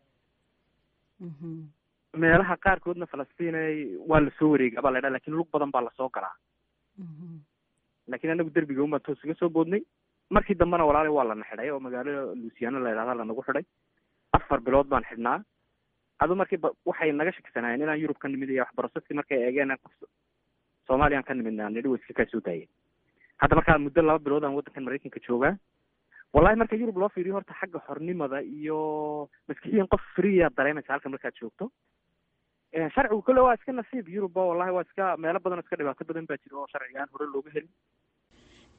meelaha qaarkoodna falastiin waa lasoo wareega baa la ydhaha lakin lug badan baa lasoo galaa lakin anagu derbiga unbaan toos iga soo boodnay markii dambena walaali waa lana xidhay oo magaalo luciano la ydhahda lanagu xidhay afar bilood baan xidhnaa adu markii waxay naga shakisanaayeen inaan yurub ka nimid iyo wax broseski markay eegeen qof soomaaliyaan ka nimidna nidhi way iska kaa soo daayeen hadda markaa muddo laba bilood aan waddankan maraykanka joogaa wallahi marka yurub loo fiiriyo horta xagga xornimada iyo maskixiyan qof freeya dareemaysa halka markaad joogto sharcigu kole waa iska nasiib yurubba wallahi waa iska meelo badan oo iska dhibaato badan baa jira oo sharcigaan hore looga helin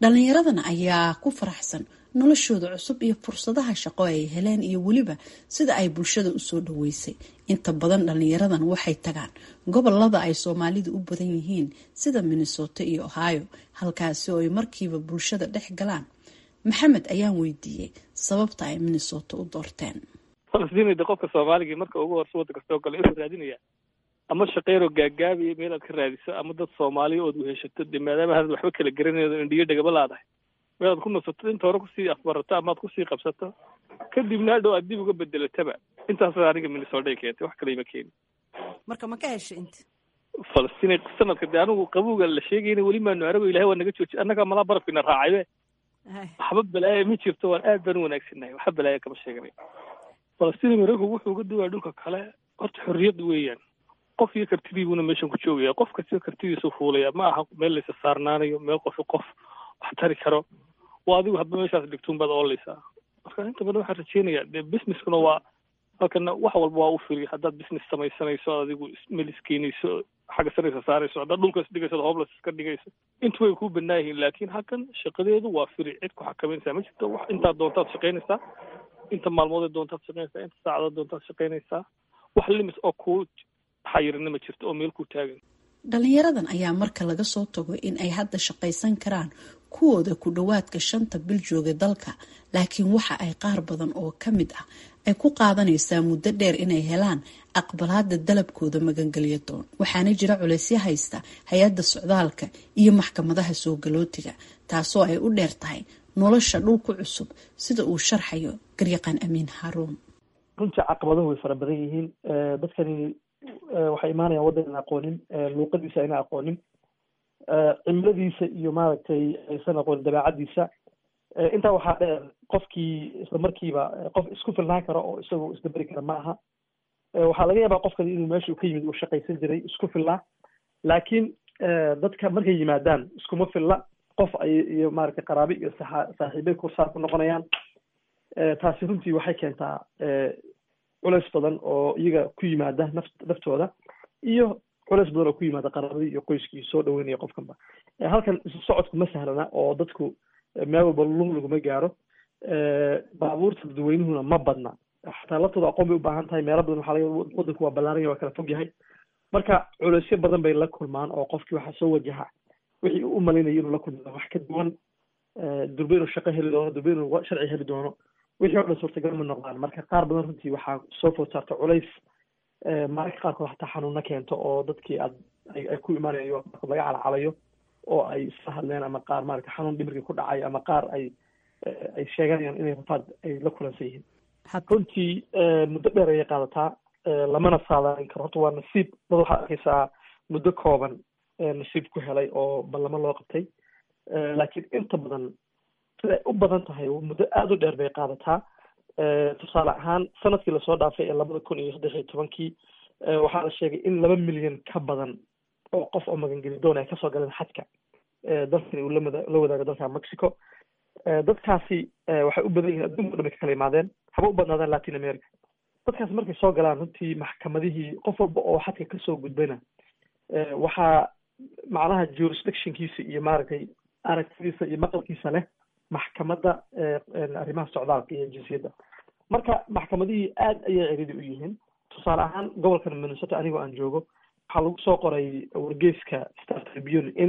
dhallinyaradana ayaa ku faraxsan noloshooda cusub iyo fursadaha shaqo ay heleen iyo weliba sida ay bulshada usoo dhaweysay inta badan dhallinyaradan waxay tagaan gobolada ay soomaalidu u badan yihiin sida minnesota iyo ohio halkaasi oo ay markiiba bulshada dhex galaan maxamed ayaan weydiiyey sababta ay minnesota u doorteen falastiin qofka soomaaliga marka ugu horse waddanka soo gala inuu raadinaya ama shaqeyroo gaagaabiya meel aad ka raadiso ama dad soomaaliya ood weheshato de maadaama hadad waxba kala garanaydo indhiyo dhagaba laadahay meel aad ku nasato inta hore kusii afbarato ama aad kusii qabsato kadibna hadhow aad dib uga bedelataba intaas aniga minnesota keentay wax kale ima keeni marka ma ka hesha inta falastiin sanadka de anigu qabowga la sheegayna weli maanu arago ilahay waa naga jooji annagaa malaa barafkina raacaybe waxba balaaya ma jirto waan aad baan u wanaagsanahay waxba balaaya kama sheeganay falastiin maraykanku wuxuu uga duwaya dhulka kale horta xorriyad weeyaan qof iyo kartidiibuna meeshan ku joogaya qof kastio kartidiisu fuulaya ma aha meel laysa saarnaanayo meel qofi qof wax tari karo waa adigu hadba meeshaas dhigtuun baad ooleysaa marka inta badan waxaan rajeynayaa dee businesskuna waa halkana wax walba waa u firi haddaad business samaysanayso adigu meel iskeenayso xagga saraysa saarayso haddaad dhulka isdhigayso hoblas iska dhigayso intu way kuu banaa yihiin laakiin halkan shaqadeedu waa firi cid ku xakameynaysaa ma jirto wax intaad doontaad shaqaynaysaa inta maalmood doontaad shaqaynaysaa inta saacadood doontaad shaqaynaysaa wax limit oo kuu xayirina ma jirto oo meel ku taagan dhalinyaradan ayaa marka laga soo tago in ay hadda shaqaysan karaan kuwooda ku dhowaadka shanta bil jooga dalka laakiin waxa ay qaar badan oo ka mid ah ay ku qaadanaysaa muddo dheer inay helaan aqbalaada dalabkooda magangelya doon waxaana jira culaysyo haysta hay-adda socdaalka iyo maxkamadaha soo galootiga taasoo ay u dheer tahay nolosha dhulku cusub sida uu sharxayo garyaqaan amiin haaruun runtii caqabaduhu way fara badan yihiin dadkani waxay imaanayaan waddan aan aqoonin luuqadiisa ayna aqoonin cimiladiisa iyo maaragtay aysan aqoonin dabeecadiisa intaa waxaa dheer qofkii isla markiiba qof isku filnaan karo oo isagoo isdaberi kara ma aha waxaa laga yaabaa qofkani inuu meeshuu ka yimid uu shaqaysan jiray isku filnaa laakiin dadka markay yimaadaan iskuma filla qof ay iyo maaragtay qaraabi iyo saxa saaxiibay kursaar ku noqonayaan taasi runtii waxay keentaa culeys badan oo iyaga ku yimaada naf naftooda iyo culeys badan oo ku yimaada qaraabadii iyo qoyskii soo dhaweynaya qofkanba halkan isu socodku ma sahlana oo dadku meel walba lug laguma gaaro baabuurta dadweynuhuna ma badna xataa laftooda aqoon bay u baahan tahay meelo badan waxaa laga wadanku waa ballaaranya waa kala fog yahay marka culeysyo badan bay la kulmaan oo qofkii waxaa soo wajaha wixii u malaynaya inuu la kulmado wax ka duwan durbe inuu shaqo heli doono durbe inuu sharci heli doono wixii o dhan suurtagal ma noqdaan marka qaar badan runtii waxaa soo food saarta culays mararka qaarkood xataa xanuuna keento oo dadkii aad ay ku imaanayo laga calacalayo oo ay isla hadleen ama qaar maarata xanuun dhimirkii ku dhacay ama qaar ay ay sheeganayaan inay rafaad ay la kulansan yihiin runtii muddo dheer ayay qaadataa lamana saadaalin karo horta waa nasiib dad waxaad arkaysaa muddo kooban nasiib ku helay oo ballamo loo qabtay laakiin inta badan siday u badan tahay muddo aada u dheer bay qaadataa tusaale ahaan sanadkii lasoo dhaafay ee labada kun iyo saddex iyo tobankii waxaa la sheegay in laba milyan ka badan oo qof oo magangeli doon ay kasoo galeen xadka dalkani uu lamada la wadaago dalka mexico dadkaasi waxay u badan yihiin adduunka o dhan bay ka kala imaadeen haba u badnaadaan latin america dadkaasi markay soo galaan runtii maxkamadihii qof walba oo xadka kasoo gudbayna waxaa macnaha jurisdictionkiisa iyo maaragtay aragtidiisa iyo maqalkiisa leh maxkamadda arrimaha socdaalka iyo jinsiyadda marka maxkamadihii aad ayay ceridi u yihiin tusaale ahaan gobolkan minnesota anigoo aan joogo waxaa lagu soo qoray wargeyska star tribune in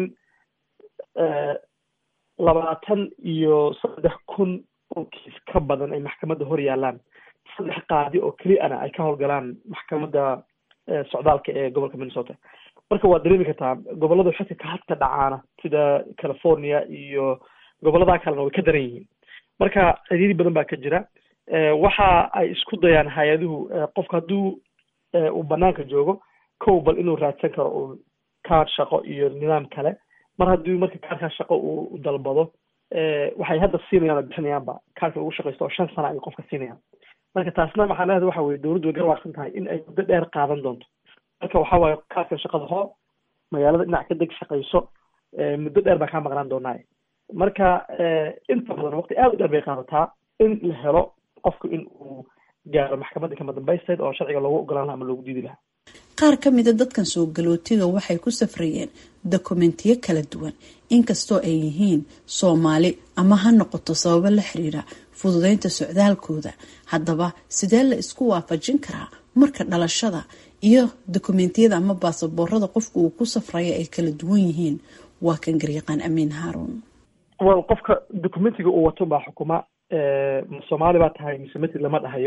labaatan iyo saddex kun oo kiis ka badan ay maxkamadda hor yaalaan saddex qaadi oo keliana ay ka howlgalaan maxkamadda socdaalka ee gobolka minnesota marka waad dareemi kartaa gobolada xilka ka hadka dhacaana sida california iyo gobolladaa kalena way ka daran yihiin marka ciriiri badan baa ka jira waxa ay isku dayaan hay-aduhu qofka hadduu uu banaanka joogo kow bal inuu raadsan karo uu kaar shaqo iyo nidaam kale mar haddii marka kaarkaa shaqo uu dalbado waxay hadda siinayaan oo bixinayaanba kaarka lagu shaqaysto oo shan sana ay qofka siinayaan marka taasna maxaa leedahay waxa weye dowladdu way garwaaqsan tahay in ay muddo dheer qaadan doonto marka waxa waaye kaarka shaqada hoo magaalada dhinac ka deg shaqayso muddo dheer baa kaa maqnaan doonaa marka inta badan waqti aada u dheer bay qaadataa in la helo qofku in uu gaaro maxkamadda kama dambaysteed oo sharciga loogu ogolaan laha ama loogu diidi lahaa qaar ka mida dadkan soo galootiga waxay ku safrayeen dokumentiyo kala duwan inkastoo ay yihiin soomaali ama ha noqoto sababo la xiriira fududeynta socdaalkooda haddaba sidee la isku waafajin karaa marka dhalashada iyo dokumentiyada ama baasaboorada qofka uu ku safraya ay kala duwan yihiin waa kan garyaqaan amiin haaruun wel qofka documentiga uu wato baa xukuma ma soomaali baa tahay mise matid lama dhahayo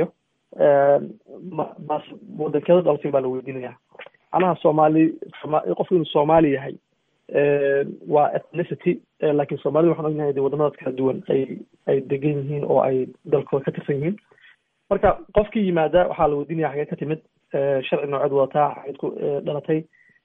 mas wadankeeda dhalatay baa la weydiinaya macnaha soomaali qofku inuu soomaali yahay waa ethnicity laakiin soomaalida waxaan ognahay de wadamadaas kala duwan ay ay degan yihiin oo ay dalkooda ka tirsan yihiin marka qofkii yimaada waxaa la weydiinaya xagee ka timid sharci nooceed wadataa xageed ku dhalatay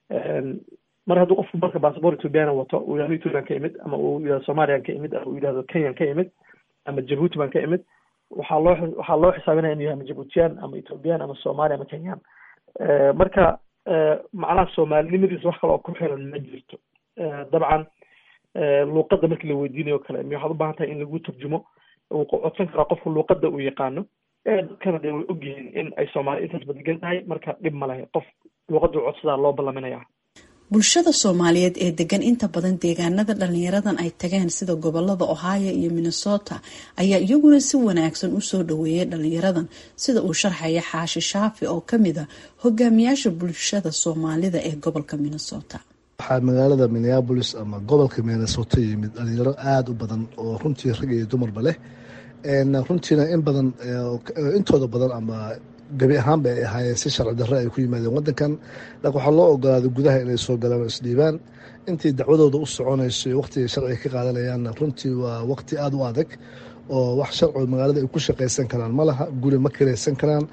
mar hadduu qofku marka bassabort ethoobiana wato uu yihahdo ethoobian ka imid ama uu yihahdo somalian ka imid ama uu yihahdo kenyan ka imid ama jabuuti baan ka imid waxaa loo waxaa loo xisaabinaya inuu yahay ama jabuutiyan ama ethoobiyan ama somali ama kenyan marka macnaha soomaalinimadiisa wax kale oo ku xiran ma jirto dabcan luuqadda markii la weydiinayo kale mi waxaad u baahan tahay in lagu turjumo uu codsan karaa qofku luuqadda uu yaqaano dadkana de way ogyihiin in ay soomaali intaas badegan tahay marka dhib ma leh qof luuqadda u codsadaa loo ballaminaya bulshada soomaaliyeed ee degan inta badan deegaanada dhalinyaradan ay tageen sida gobolada ohio iyo minnesota ayaa iyaguna si wanaagsan usoo dhaweeyay dhalinyaradan sida uu sharxaya xaashi shaafi oo kamid a hogaamiyaasha bulshada soomaalida ee gobolka minnesota waxaa magaalada minneabolis ama gobolka minnesota yimid dhalinyaro aada u badan oo runtii rag iyo dumarba leh runtiina in badan intooda badan ama gebi ahaanba ay ahaayeen si sharci darre ay ku yimaadeen wadankan laakiin waxaa loo ogolaaday gudaha inay soo galaan oo isdhiibaan intii dacwadooda u soconayso iyo waqtiga sharciga ka qaadanayaanna runtii waa waqti aada u adag oo wax sharcigo magaalada ay ku shaqaysan karaan ma laha guri ma kiraysan karaan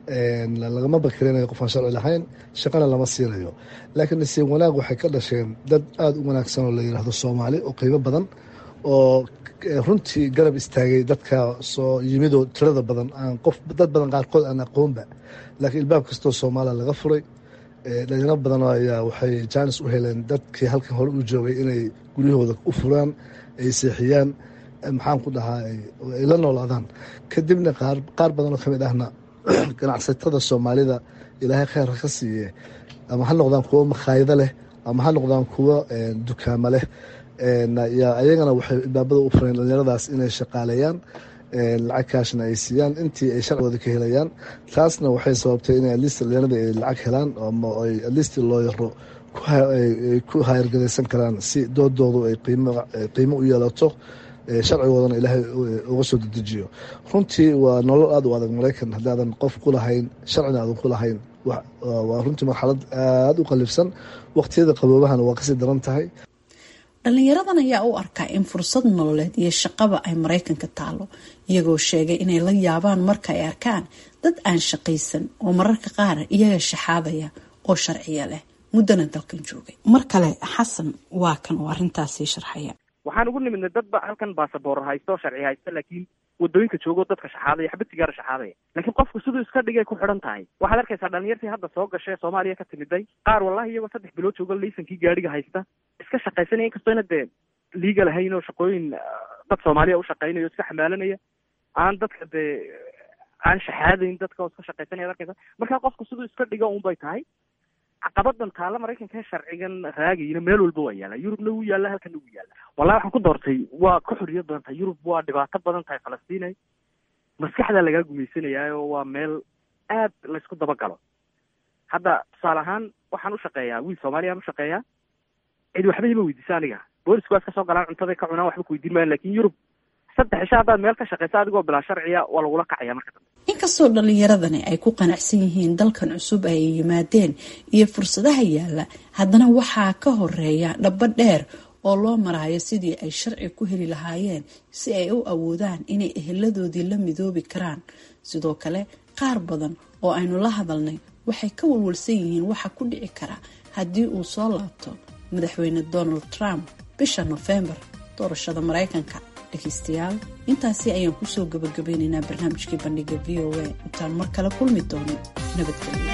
lagama bakirinayo qofaan sharci lahayn shaqana lama siinayo laakiin nasiib wanaag waxay ka dhasheen dad aada u wanaagsan oo la yidhaahdo soomaali oo qiimo badan oo runtii garab istaagay dadka soo yimidoo tirada badan aan qof dad badan qaarkood aan aqoonba laakiin ilbaab kastoo soomaaliya laga furay dhalinyaro badan ayaa waxay jaanis u heleen dadkii halkan hore u joogay inay guryahooda u furaan ay seexiyaan maxaan ku dhahaa ay la noolaadaan kadibna qaar badan oo kamid ahna ganacsatada soomaalida ilaahay kheyr ka siiye ama ha noqdaan kuwo makhaayado leh ama ha noqdaan kuwo dukaamo leh ayagana waxay ilbaabada u fureen dhalinyaradaas inay shaqaaleeyaan lacag kaashna ay siiyaan intii ay sharcigooda ka helayaan taasna waxay sababtay inay alist dhalinyarada ay lacag helaan ama ay alist loo yaro ku hayrgadaysan karaan si doodoodu ay qiimo u yeelato sharcigoodana ilaahay uga soo dedejiyo runtii waa nolol aada u adag maraykan haddaadan qof ku lahayn sharcina aadan ku lahayn waa runtii marxalad aada u qalifsan waqtiyada qaboobahana waa kasii daran tahay dhalinyaradan ayaa u arkaa in fursad nololeed iyo shaqaba ay maraykanka taalo iyagoo sheegay inay la yaabaan marka ay arkaan dad aan shaqaysan oo mararka qaar iyaga shaxaadaya oo sharciya leh muddana dalkan joogay mar kale xasan waa kan oo arrintaasii sharxaya waxaan ugu nimidnay dadba halkan basaboor haysto sharci haysta laakiin wadooyinka joogo dadka shaxaadaya xabad sigaara shaxaadaya laakiin qofku siduu iska dhigay ku xidhan tahay waxaad arkaysaa dhalinyartii hadda soo gashay soomaaliya ka timiday qaar wallahi iyagoo saddex bilood joogo laysankii gaadhiga haysta iska shaqaysanaya inkastoo ina dee liiga lahayn oo shaqooyin dad soomaaliya u shaqaynaya o iska xamaalanaya aan dadka dee aan shaxaadayn dadka oo iska shaqaysanaya ad arkaysa marka qofku siduu iska dhigo un bay tahay caqabadan taalla maraykanka sharcigan raagayna meel walba waa yaalla yurubna wuu yaalla halkana wuu yaalla wallahi waxaan ku doortay waa ka xorriyad badan tahay yurub waa dhibaato badan tahay falastiinay maskaxdaa lagaa gumaysanayaa oo waa meel aad laysku dabagalo hadda tusaale ahaan waxaan u shaqeeyaa wiil soomaaliyaan u shaqeeyaa cid waxba ima weydiisa aniga boolisku waa iska soo galaan cuntaday ka cunaan waxba ku weydiin maayan lakin yurub saddex isha haddaad meel ka shaqeysa adigoo bilaa sharciya waa lagula kacaya marka dambe inkastoo dhalinyaradani ay ku qanacsan yihiin dalkan cusub ay yimaadeen iyo fursadaha yaalla haddana waxaa ka horeeya dhabo dheer oo loo maraayo sidii ay sharci ku heli lahaayeen si ay u awoodaan inay eheladoodii la midoobi karaan sidoo kale qaar badan oo aynu la hadalnay waxay ka walwalsan yihiin waxa ku dhici kara haddii uu soo laabto madaxweyne donald trump bisha nofembar doorashada maraykanka dhegeystayaal intaasi ayaan kusoo gabagabeynaynaa barnaamijkii bandhiga v o a intaan mar kale kulmi doono nabadgelyo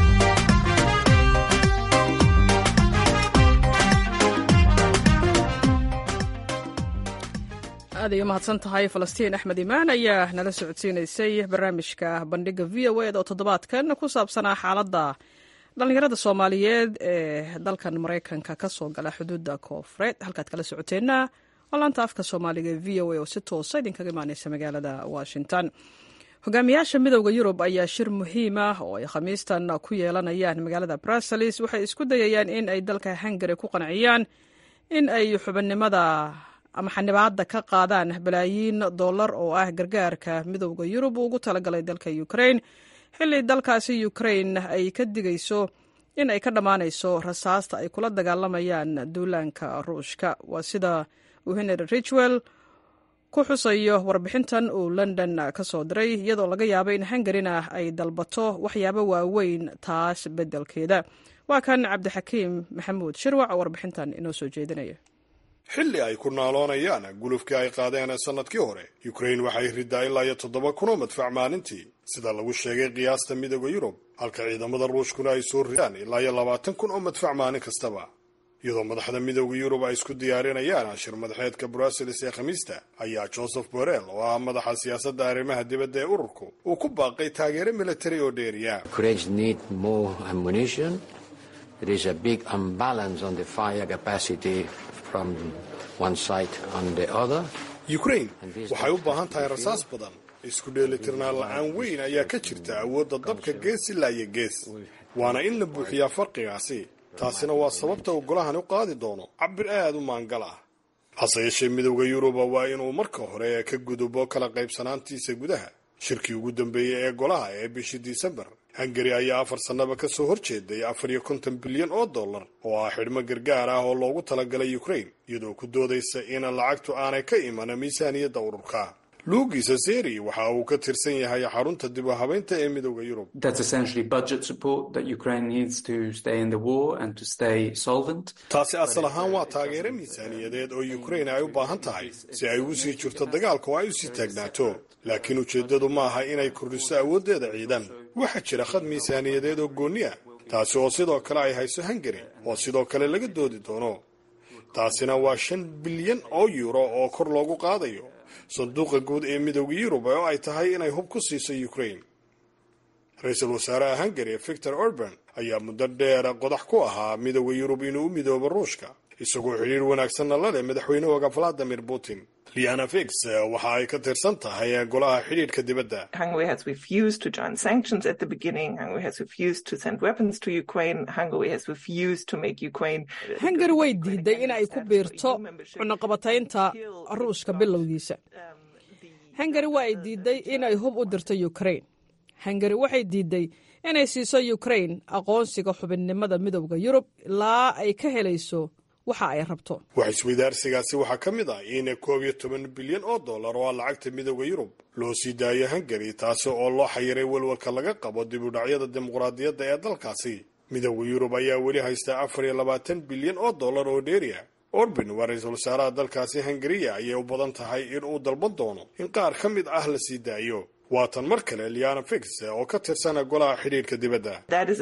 aad ay umahadsan tahay falastiin axmed imaan ayaa nala socodsiinaysay barnaamijka bandhiga v o ed oo toddobaadkan ku saabsanaa xaaladda dhallinyarada soomaaliyeed ee dalkan maraykanka ka soo gala xuduudda koofureed halkaad kala socoteenna oo laanta afka soomaaliga v o a oo si toosa idinkaga imaaneysa magaalada washington hogaamiyaasha midowda yurub ayaa shir muhiim ah oo ay khamiistan ku yeelanayaan magaalada bruseles waxay isku dayayaan in ay dalka hungari ku qanciyaan in ay xubinimada ama xanibaadda ka qaadaan balaayiin dollar oo ah gargaarka midowda yurub uu ugu talagalay dalka ukrain xilli dalkaasi ukrain ay ka digayso in ay ka dhammaanayso rasaasta ay kula dagaalamayaan duulaanka ruushka waa sida uu henry richwell ku xusayo warbixintan uu london ka soo diray iyadoo laga yaabo in hungarina ay dalbato waxyaabo waaweyn taas beddelkeeda waa kan cabdixakiim maxamuud shirwac oo warbixintan inoo soo jeedinaya xilli ay ku naaloonayaan gulufkii ay qaadeen sannadkii hore ukrain waxay ridaa ilaa iyo toddoba kun oo madfac maalintii sida lagu sheegay qiyaasta midooda yurub halka ciidamada ruushkuna ay soo ridaan ilaa iyo labaatan kun oo madfac maalin kastaba iyadoo madaxda midooda yurub ay isku diyaarinayaan shir madaxeedka bruseles ee khamiista ayaa joseph borrell oo ah madaxa siyaasadda arrimaha dibadda ee ururku uu ku baaqay taageero militari oo dheeriya ukrain waxay u baahan tahay rasaas badan isku dheelitirnaan la-aan weyn ayaa ka jirta awoodda dabka gees ilaa iyo gees waana in la buuxiyaa farqigaasi taasina waa sababta uu golahani u qaadi doono cabir aad u maangal ah hase yeeshee midowda yuruba waa inuu marka hore ka gudubo kala qaybsanaantiisa gudaha shirkii ugu dambeeyey ee golaha ee bishii disembar hungari ayaa afar sannaba ka soo horjeeday afar iyo konton bilyan oo dollar oo ah xidhmo gargaar ah oo loogu talagalay ukrain iyadoo ku doodaysa in lacagtu aanay ka iman miisaaniyadda ururka luugisa seri waxa uu ka tirsan yahay xarunta dib u habeynta ee midowda yurub taasi asal ahaan waa taageero miisaaniyadeed oo ukrain ay u baahan tahay si ay ugu sii jirto dagaalka oo ay u sii taagnaato laakiin ujeeddadu ma aha inay kordhiso awooddeeda ciidan waxaa jira khad miisaaniyadeed oo goonni ah taasi oo sidoo kale ay hayso hungari oo sidoo kale laga doodi doono taasina waa shan bilyan oo yuuro oo kor loogu qaadayo sanduuqa guud ee midowda yurub oo ay tahay inay hub ku siiso ukrain ra-iisul wasaaraha hungari victor orban ayaa muddo dheer qodax ku ahaa midowda yurub inuu u midoobo ruushka isagoo xidhiir wanaagsanna la leh madaxweynahooga valadimir putin liana fix waxa ay ka tirsan tahay golaha xidhiidhka dibadda hungari way diiday in ay ku biirto cunaqabataynta ruushka bilowgiisa hungari waa ay diiday inay hub u dirto ukrain hungari waxay diiday inay siiso ukrain aqoonsiga xubinnimada midowda yurub ilaa ay ka helayso waxa ay rabto wax isweydaarsigaasi waxaa ka mid ah in koob iyo toban bilyan oo dollar oo ah lacagta midowda yurub loo sii daayo hungari taasi oo loo xayiray welwalka laga qabo dib u dhacyada dimuqraadiyadda ee dalkaasi midowda yurub ayaa weli haysta afar iyo labaatan bilyan oo dollar oo dheeriya orban waa ra-iisul wasaaraha dalkaasi hungariya ayay u badan tahay in uu dalban doono in qaar ka mid ah la sii daayo waatan mar kale liana fix oo ka tirsana golaha xidhiidhka dibadda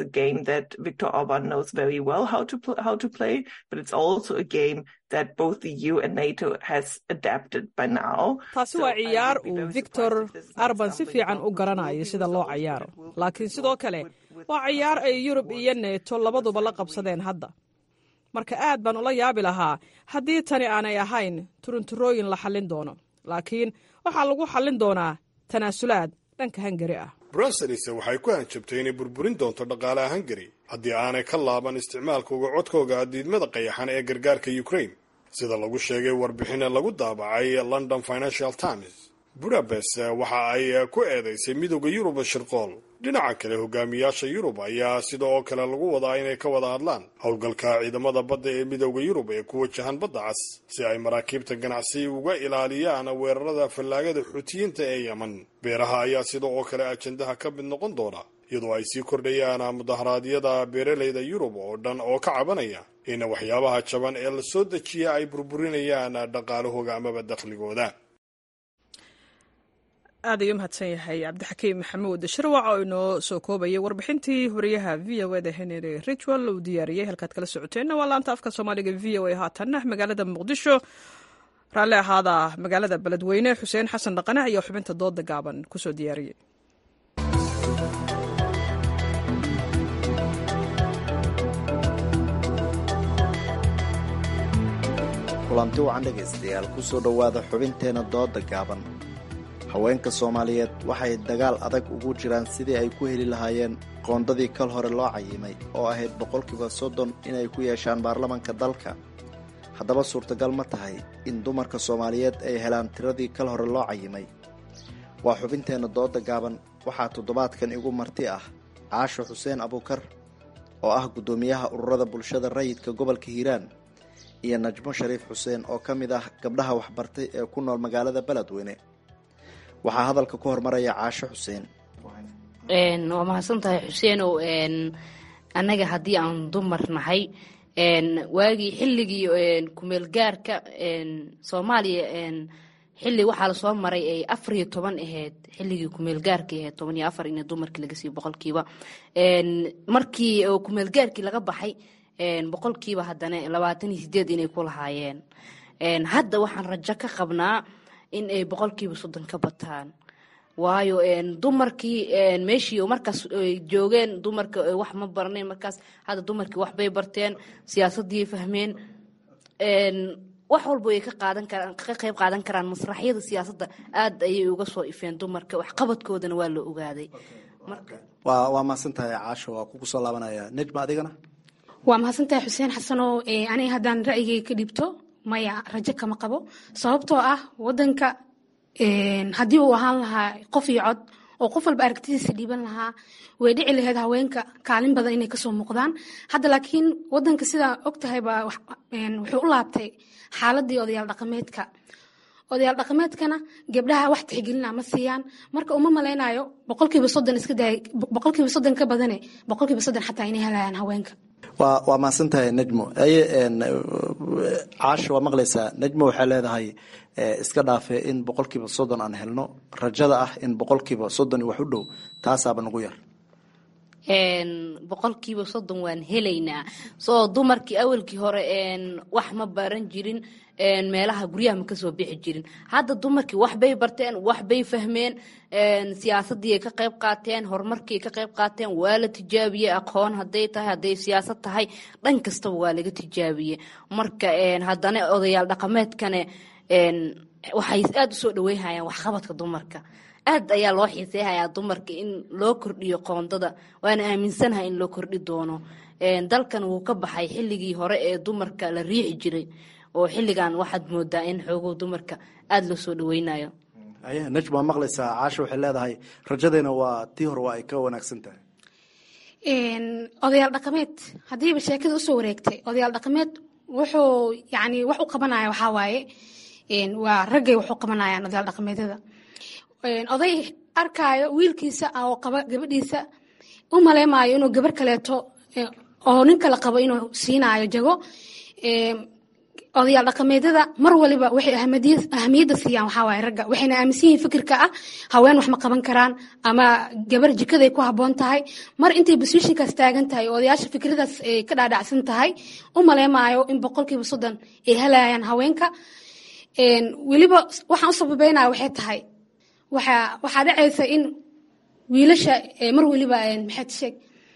taasi waa ciyaar uu victor arban si fiican u garanayo sida loo cayaaro laakiin sidoo kale waa ciyaar ay yurub iyo neeto labaduba la qabsadeen hadda marka aad baan ula yaabi lahaa haddii tani aanay ahayn turunturooyin la xallin doono laakiin waxaa lagu xallin doonaa tanaasulaad dhanka hungari ah bruseles waxay ku hanjabtay inay burburin doonto dhaqaalaha hungari haddii aanay ka laaban isticmaalkooga codkooga diidmada qayaxan ee gargaarka ukrain sida lagu sheegay warbixin lagu daabacay london financial times budapest waxa ay ku eedaysay midowda yurub shirqool dhinaca kale hogaamiyaasha yurub ayaa sida oo kale lagu wadaa inay ka wada hadlaan howlgalka ciidamada badda ee midowda yurub ee ku wajahan badda cas si ay maraakiibta ganacsi uga ilaaliyaan weerarada fallaagada xuutiyiinta ee yeman beeraha ayaa sida oo kale ajandaha ka mid noqon doona iyadoo ay sii kordhayaan mudaharaadyada beeralayda yurub oo dhan oo ka cabanaya in waxyaabaha jaban ee la soo dejiya ay burburinayaan dhaqaalahooga amaba dakhligooda aad ayuu mahadsan yahay cabdixakiim maxamuud shirwac oo inoo soo koobayay warbixintii wariyaha v o eda henry richwell uu diyaariyey halkaad kala socoteenna waa laanta afka soomaaliga v o a haatanna magaalada muqdisho raalli ahaada magaalada beledweyne xuseen xasan dhaqane ayaa xubinta dooda gaaban kusoo diyaariyey kulanti wacan dhegaystayaal ku soo dhowaada xubinteenna dooda gaaban haweenka soomaaliyeed waxay dagaal adag ugu jiraan sidii ay ku heli lahaayeen qoondadii kal hore loo cayimay oo ahayd boqolkiiba soddon inay ku yeeshaan baarlamanka dalka haddaba suurtagal ma tahay in dumarka soomaaliyeed ay helaan tiradii kal hore loo cayimay waa xubinteenna dooda gaaban waxaa toddobaadkan igu marti ah caasho xuseen abuukar oo ah guddoomiyaha ururada bulshada rayidka gobolka hiiraan iyo najmo shariif xuseen oo ka mid ah gabdhaha waxbartay ee ku nool magaalada beledweyne waxaa hadalka ku hormaraya caasho xuseen waa mahadsan tahay xuseenow annaga haddii aan dumar nahay waagii xilligii kumeelgaarka soomaaliya xilli waxaa lasoo maray ay afar iyo toban ahayd xilligii kumeelgaarkii ahayd toban iyo afar in dumarkii laga siiyo boqolkiiba markii kumeelgaarkii laga baxay boqolkiiba haddana labaatan iyo sideed inay ku lahaayeen hadda waxaan rajo ka qabnaa in ay boqolkiiba soddon ka bataan waayo dumarkii meeshii markaas joogeen dumarka wax ma barnayn markaas hadda dumarkii waxbay barteen siyaasadii fahmeen wax walba ay ka qaadan karaan ka qayb qaadan karaan masraxyada siyaasadda aad ayay uga soo ifeen dumarka waxqabadkoodana waa la ogaaday waa waa mahadsan tahay caasho waa kugu soo laabanaya nejma adigana waa mahadsantahay xuseen xasanow aniga haddaan ra'yigay ka dhibto maya rajo kama qabo sababtoo ah wadanka haddii uu ahaan lahaa qof iyo cod oo qof walba aragtidiisa dhiiban lahaa way dhici lahayd haweenka kaalin badan inay kasoo muuqdaan hadda laakiin wadanka sidaa ogtahayba wuxuu u laabtay xaaladii odayaal dhaqameedka odayaal dhaqameedkana gabdhaha wax tixgelina ma siiyaan marka uma malaynayo boqolkiiba soddon iska daay boqolkiiba soddon ka badane boqolkiiba soddon xataa inay helayaan haweenka waa waa mahadsan tahay nejmo aye caasha waa maqlaysaa nejmo waxay leedahay iska dhaafe in boqolkiiba soddon aan helno rajada ah in boqolkiiba soddon wax u dhow taasaaba nagu yar boqolkiiba soddon waan helaynaa soo dumarkii awalkii hore wax ma baran jirin meelaha guryaha ma kasoo bixi jirin hadda dumarkii waxbay barteen waxbay fahmeen siyaasadii ay ka qayb qaateen horumarkii ay ka qayb qaateen waa la tijaabiyey aqoon haday tahay hadday siyaasad tahay dhan kastaba waa laga tijaabiyey marka haddana odayaal dhaqameedkane waxay aada usoo dhaweynhayaan waxqabadka dumarka aad ayaa loo xiiseyhayaa dumarka in loo kordhiyo qoondada waana aaminsanahay in loo kordhi doono dalkan wuu ka baxay xilligii hore ee dumarka la riixi jiray oo xilligan waxaad moodaa in xoogow dumarka aada loo soo dhaweynayo aye nejma waa maqlaysaa caasha waxay leedahay rajadeena waa tii hore waa ay ka wanaagsan tahay odayaal dhaqameed haddiiba sheekada usoo wareegtay odayaal dhaqameed wuxuu yani wax u qabanaya waxaa waaye waa raggay wax u qabanayaan odayaal dhaqameedyada oday arkaayo wiilkiisa oo qaba gabadhiisa u maleymaayo inuu gabar kaleeto oo nin kale qabo inuu siinaayo jago odayaal dhaqameedyada mar waliba waxay ahamiyadda siiyaan waxaa waaye ragga waxayna aaminsan yihiin fikirka ah haween wax ma qaban karaan ama gabar jikaday ku habboon tahay mar intay basiishinkaas taagan tahay oo odayaasha fikradaas ay ka dhaadhacsan tahay u maleymaayo in boqolkiiba soddon ay helayaan haweenka weliba waxaan u sababeynaya waxay tahay waxaa waxaa dhacaysa in wiilasha mar weliba maxaad sheeg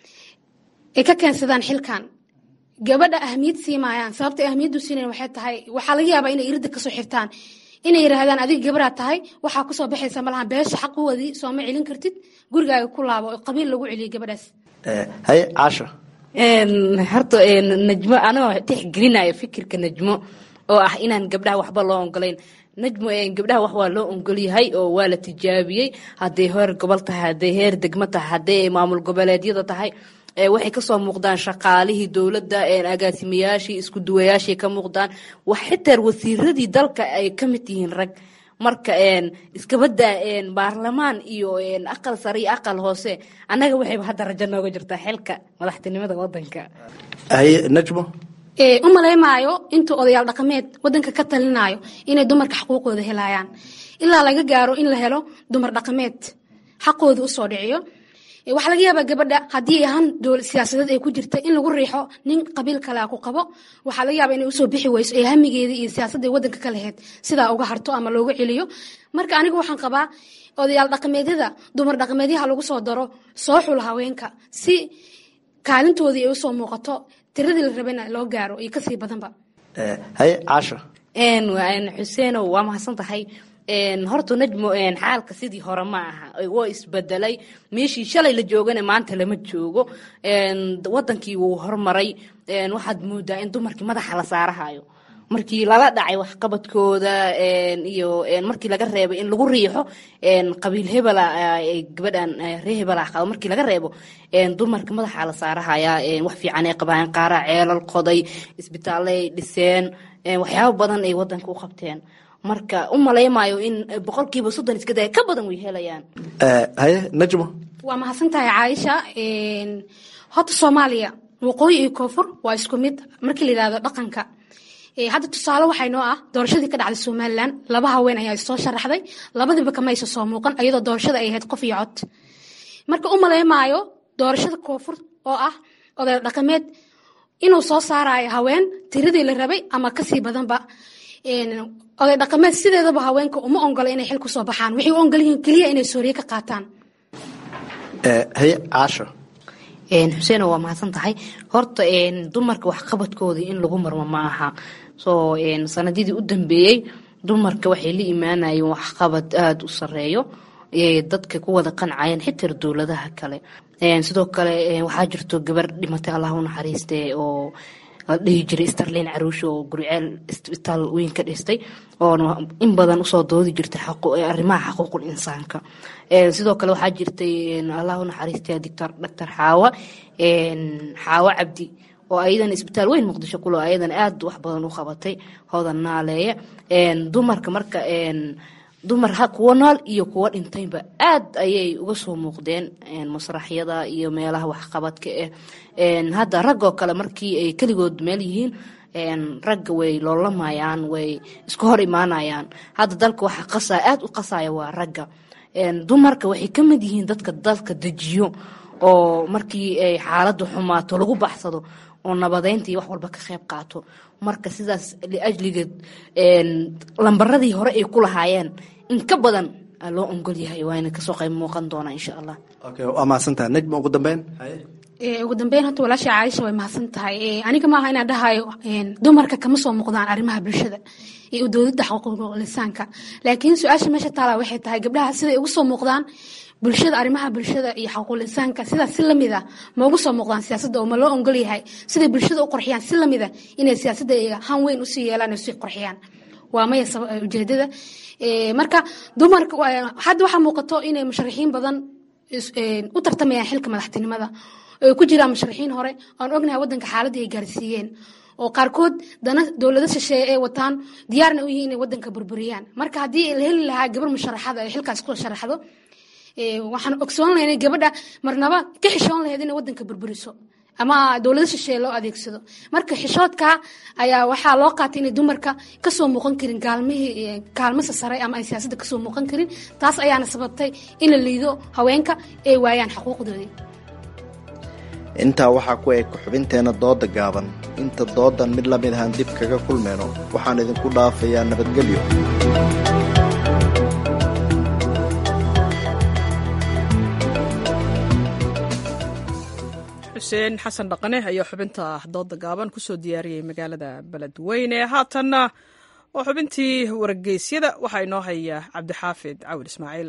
ay ka keensadaan xilkan gabadha ahmiyad siimaayaan sababta ahmiyaddu siinayan waxay tahay waxaa laga yaabaa inay iridda kasoo xirtaan inay yidhaahdaan adiga gabaraad tahay waxaa kusoo baxaysa malaha beesha xaquwadii sooma celin kartid gurigaaga ku laabo oo qabiil lagu celiyo gabadhaas haye caasha horta najmo anoo tixgelinayo fikirka najmo oo ah inaan gabdhaha waxba loo ogolayn najmo gabdhaha wax waa loo ogolyahay oo waa la tijaabiyey hadday heer gobol tahay hadday heer degmo tahay hadday maamul goboleedyada tahay waxay kasoo muuqdaan shaqaalihii dowladda agaasimayaashii isku duwayaashii ka muuqdaan wax xitaa wasiiradii dalka ay ka mid yihiin rag marka iskabadaa baarlamaan iyo aqal sare iyo aqal hoose annaga waxayba hadda rajo nooga jirtaa xilka madaxtinimada wadanka haye najmo u maleymaayo intuu odayaal dhaqameed wadanka ka talinayo inay dumarka xaquuqooda helayaan ilaa laga gaaro in la helo dumar dhaqameed xaqooda usoo dhiciyo waxaa laga yaabaa gabadha haddii ahaan dowlad siyaasadeed ay ku jirta in lagu riixo nin qabiil kalea ku qabo waxaa laga yaaba inay usoo bixi weyso ee hamigeedii iyo siyaasadda wadanka ka laheyd sidaa uga harto ama looga celiyo marka anigu waxaan qabaa odayaal dhaqameedyada dumar dhaqameedyaha lagu soo daro soo xul haweenka si kaalintoodii ay usoo muuqato tiradii la rabayna loo gaaro iyo kasii badanba haye caasha xuseenow waa mahadsan tahay horta najmo xaalka sidii hore ma aha waa isbedelay meeshii shalay la joogana maanta lama joogo wadankii wuu hormaray waxaad moodaa in dumarkii madaxa la saarahayo markii lala dhacay waxqabadkooda iyo markii laga reebo in lagu riixo qabiil hebela gabadhan ree hebela qabo markii laga reebo dumarka madaxa la saarahaya wax fiican ay qabaan qaara ceelal qoday isbitaalay dhiseen waxyaabo badan ay wadanka u qabteen marka u malaymayo in boqolkiiba soddon iska daya ka badan way helayaan haye najmo waa mahadsan tahay caaisha horta soomaaliya waqooyi iyo koonfur waa isku mid markii la yidhahdo dhaqanka hadda tusaale waxay noo ah doorashadii ka dhacday somalilan laba haween ayaa soo sharaxday labadiiba kama aysa soo muuqan iyadoo doorashada ay ahayd qof iyo cod marka u maleymaayo doorashada koonfur oo ah oday dhaqameed inuu soo saarayo haween tiradii la rabay ama kasii badanba oday dhaqameed sideedaba haweenka uma ongola inay xil kusoo baxaan waxay u ogolyihiin keliya inay sooriye ka qaataan haye caasho xuseen waa mahadsan tahay horta dumarka waxqabadkoodii in lagu marmo ma aha soo sanadidii u dambeeyey dumarka waxay la imaanayeen waxqabad aada u sareeyo dadka ku wada qancayeen xitaa dowladaha kale sidoo kale waxaa jirto gabar dhimatay allah u naxariiste oo la dhihi jiray starlin caruush oo guriceel isbitaal weyn ka dhistay oona in badan usoo doodi jirtay arrimaha xaquuqul insaanka sidoo kale waxaa jirtay allah u naxariistay doctor doctor xaawa xaawo cabdi oo ayadan isbitaal weyn muqdisho kulo ayadan aada wax badan u qabatay hoodan naaleeye dumarka marka dumar kuwo nool iyo kuwo dhintayba aad ayay uga soo muuqdeen masraxyada iyo meelaha waxqabadka ah hadda raggoo kale markii ay keligood meel yihiin ragga way loolamayaan way isku hor imaanayaan hadda dalka waxa qasa aada u qasaya waa ragga dumarka waxay ka mid yihiin dadka dalka dejiyo oo markii ay xaaladdu xumaato lagu baxsado oo nabadeynta iyo wax walba ka qayb qaato marka sidaas liajligeed lambaradii hore ay ku lahaayeen in ka badan loo ongol yahay waana kasoo qayb muuqan doonaa insha allah waa mahadsantaha najma ugu dambeyn ugu dambeyn horta walaasha caaisha way mahadsan tahay aniga maaha inaan dhahayo dumarka kama soo muuqdaan arrimaha bulshada iyo dowladda xuquuqul lisaanka laakiin su-aasha meesha taala waxay tahay gabdhaha siday ugu soo muuqdaan bulshada arrimaha bulshada iyo xaquuqul insaanka sidaas si lamid ah ma ugu soo muuqdaan siyaasadda oo ma loo ongol yahay siday bulshada u qorxiyaan si lamid ah inay siyaasadda han weyn usii yeelaan sii qorxiyaan waa maya ujeedada marka dumarka hadda waxaa muuqato inay musharaxiin badan u tartamayaan xilka madaxtinimada oo ku jiraan musharaxiin hore aan ognahay wadanka xaaladii ay gaarsiiyeen oo qaarkood dana dowlado shisheeye ay wataan diyaarna u yihiin inay wadanka burburiyaan marka haddii la heli lahaa gabar musharaxada ay xilkaas ku sharaxdo waxaan ogsoon lahayn inay gabadha marnaba ka xishoon lahayd inay wadanka burburiso ama dowlado shisheeye loo adeegsado marka xishoodka ayaa waxaa loo qaatay inay dumarka kasoo muuqan karin gaalmihii kaalmasa sare ama ay siyaasadda kasoo muuqan karin taas ayaana sababtay in la liido haweenka ay waayaan xuquuqdoodii intaa waxaa ku eg xubinteena dooda gaaban inta doodan mid la mid ahaan dib kaga kulmayno waxaan idinku dhaafayaa nabadgelyo xuseen xasan dhaqane ayaa xubinta dooda gaaban kusoo diyaariyey magaalada beledweyne haatanna waa xubintii wargeysyada waxaa inoo haya cabdixaafid cawil ismaaciil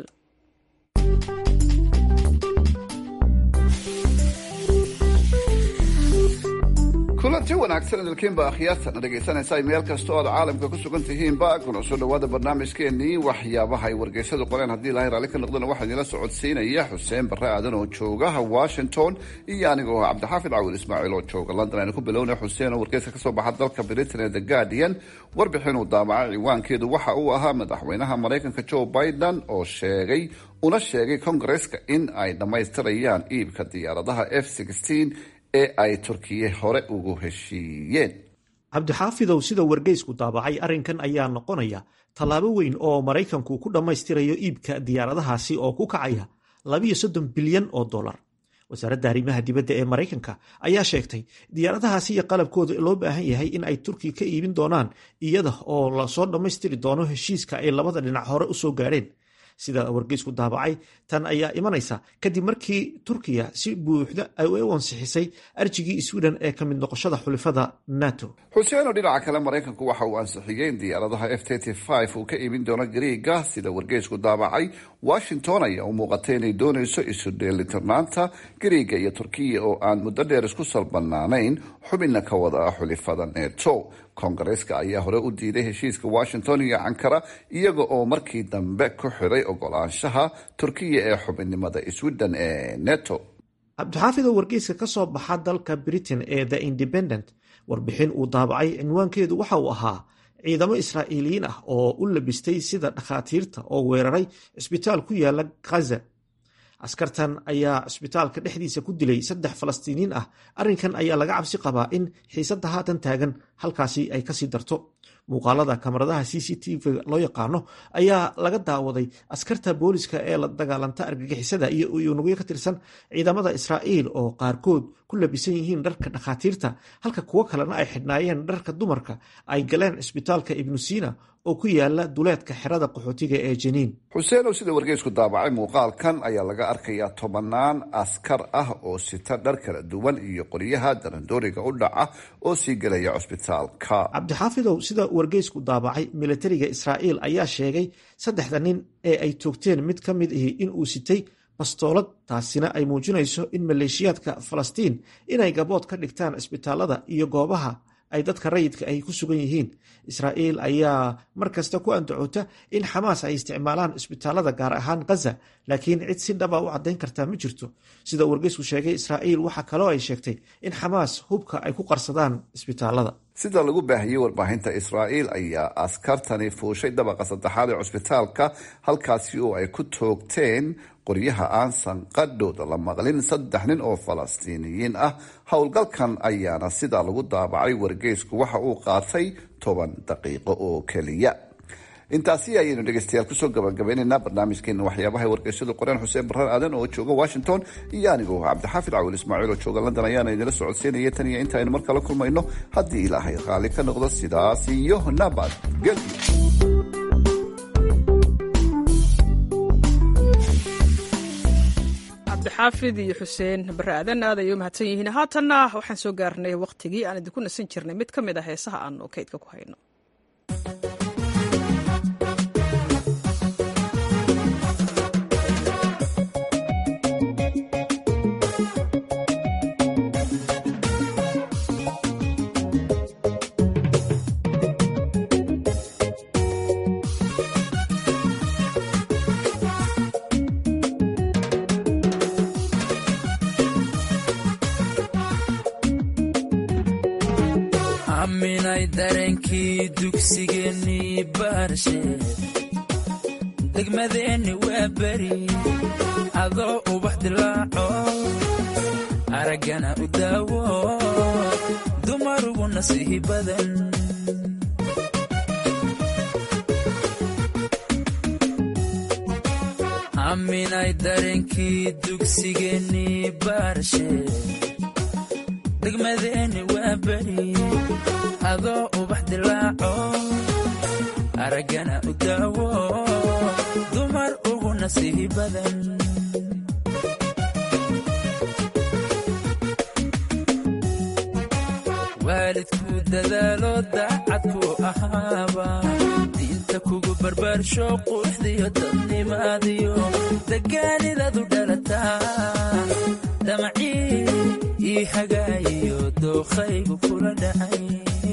kulanti wanaagsan idilkiinba akhyaartana dhegaysanaysa meel kasta oo aad caalamka ku sugan tihiinba kuna soo dhowaada barnaamijkeenii waxyaabaha ay wargeysadu qoreen haddii ilaahay raalli ka noqdana waxaa idinla socodsiinaya xuseen barre aadan oo jooga washington iyo anigoo ah cabdixaafid cawil ismaaciil oo jooga london aynu ku bilowna xuseen oo wargeyska kasoo baxa dalka britain ee the guardian warbixin uu daabacay ciwaankeedu waxa uu ahaa madaxweynaha maraykanka joe biden oo sheegay una sheegay kongareska in ay dhammaystirayaan iibka diyaaradaha f ee ay turkiye hore ugu heshiiyeen cabdixaafidow sida wargeysku daabacay arrinkan ayaa noqonaya tallaabo weyn oo maraykanku ku dhammaystirayo iibka diyaaradahaasi oo ku kacaya labiyo soddon bilyan oo dollar wasaaradda arrimaha dibadda ee maraykanka ayaa sheegtay diyaaradahaasi iyo qalabkooda loo baahan yahay in ay turkiya ka iibin doonaan iyada oo lasoo dhammaystiri doono heshiiska ay labada dhinac hore usoo gaadheen sida wargeysku daabacay tan ayaa imanaysa kadib markii turkiya si buuxda ay u ansixisay arjigii sweden ee ka mid noqoshada xulifada nato xuseen oo dhinaca kale maraykanku waxa uu ansixiyey in diyaaradaha f uu ka imin doono gariiga sida wargeysku daabacay washington ayaa u muuqatay inay doonayso isu dheelitirnaanta gariiga iyo turkiya oo aan muddo dheer isku salbanaanayn xubinna ka wada ah xulifada neto koongareeska ayaa hore u diiday heshiiska washington iyo ankara iyaga oo markii dambe ku xiray ogolaanshaha turkiya ee xubinnimada sweden ee neto cabdixaafid oo wargeyska ka soo baxa dalka britain ee the independent warbixin uu daabacay cinwaankeedu waxa uu ahaa ciidamo israa'iiliyiin ah oo u labistay sida dhakhaatiirta oo weeraray cisbitaal ku yaala khaza askartan ayaa cisbitaalka dhexdiisa ku dilay saddex falastiiniin ah arrinkan ayaa laga cabsi qabaa in xiisadda haatan taagan halkaasi ay kasii darto muuqaalada kamaradaha c c t v loo yaqaano ayaa laga daawaday askarta booliska ee la dagaalanta argagixisada iyo unugyo ka tirsan ciidamada israa'iil oo qaarkood ku labisan yihiin dharka dhakhaatiirta halka kuwo kalena ay xidhnaayeen dharka dumarka ay galeen cisbitaalka ibnu siina oo ku yaala duleedka xerada qaxootiga ee jeniin xuseen oo sida wargeysku daabacay muuqaalkan ayaa laga arkayaa tobanaan askar ah oo sita dhar kala duwan iyo qoryaha darandooriga u dhaca oo sii gelaya cusbitaalka cabdixaafidow sida wargeysku daabacay militariga israa'iil ayaa sheegay saddexda nin ee ay toogteen mid ka mid ahi inuu sitay bastoolad taasina ay muujinayso in maleeshiyaadka falastiin inay gabood ka dhigtaan cisbitaalada iyo goobaha ay dadka rayidka ay ku sugan yihiin israa'iil ayaa mar kasta ku andacoota in xamaas ay isticmaalaan cisbitaalada gaar ahaan khaza laakiin cid si dhaba u caddayn kartaa ma jirto sida wargeysku sheegay israa'iil waxaa kaloo ay sheegtay in xamaas hubka ay ku qarsadaan cisbitaalada sida lagu baahiyey warbaahinta israa'iil ayaa askartani fuushay dabaqa saddexaad ee cusbitaalka halkaasi oo ay ku toogteen qoryaha aan sanqadhooda la maqlin saddex nin oo falastiiniyiin ah howlgalkan ayaana sidaa lagu daabacay wargeysku waxa uu qaatay toban daqiiqo oo keliya intaasi ayaynu dhegeystayaal kusoo gabagabaynaynaa barnaamijkeena waxyaabahay wargeysyadu qoreen xuseen barrar aadan oo jooga washington iyo anigu cabdixaafid cawil ismaaciil oo jooga london ayaana idinla socodsiinaya tan iyo inta aynu mar kala kulmayno haddii ilaahay raalli ka noqdo sidaas iyo nabad gelyo cabdixaafid iyo xuseen bare aadan aad ay u mahadsan yihiin haatanna waxaan soo gaarnay wakhtigii aan idinku nasan jirnay mid ka mid a heesaha aanu kaydka ku hayno aminay dareenkii dugsigeennii baarshe degmadeenni waa beri adoo ubax dilaaco araggana u daawo dumarugu nasiihi badan aminay dareenkii dugsigeennii baarshe degmadeenni waa beri adoo ubax dilaaco araggana u daawo dumar ugu nasiihi badan waalidkuu dadaalo daacadku ahaaba diinta kugu barbaarsho quuxdiyo dadnimaadiyo degaanidadu dhalataa damacii ii hagaayiyo dookhaygu kula dhacay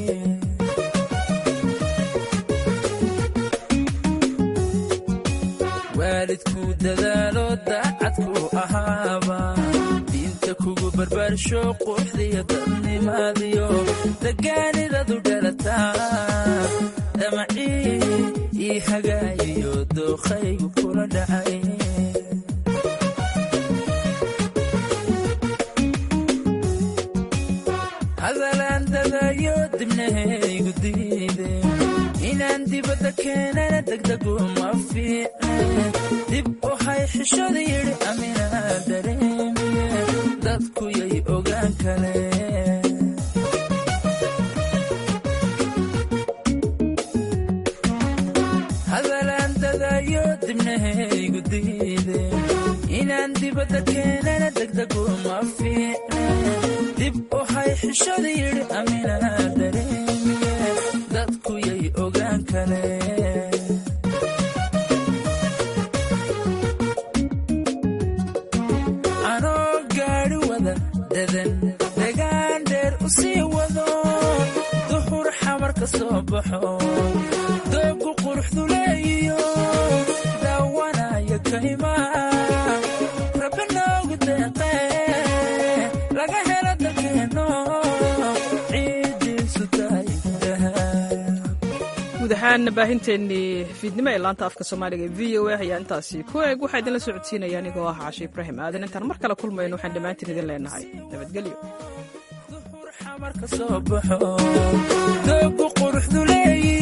waalidkuu dadaalo daacadku ahaaba diinta kugu barbaarsho quuxdiyo dadnimaadiyo degaanidadu dhalataa damacii ii hagaayiyo dookhaygu kula dhacay hadalaan dadayo dibnahaygu diide inaan dibadda keenana degdegu ma fiicne dib u hay xishada yidhi aminaa dareemiye dadku yay ogaan kale hadalaan dadayo dibnahaygu diide inaan dibadda keenana degdegu ma fiicne dib u hay xishada yidhi aminaa dareemiye dadku yay ogaan kareen anoo gaadhi wada dadan degaan dheer u sii wado duhur xamar ka soo baxo doogu quruxdu leeyiyo daawanaya kaymaa rabbi noogu deeqee laga helo dalkeenno ciidiisu tahay guud ahaan baahinteennii fiidnimo ee laanta afka soomaaliga ee v o a ayaa intaasi ku eeg waxaa idinla socodsiinaya anigoo ah cashe ibraahim aadan intaan mar kale kulmayno waxaan dhammaantiin idin leenahay nabadgelyo marka soo baxo doogu quruxdu leeyi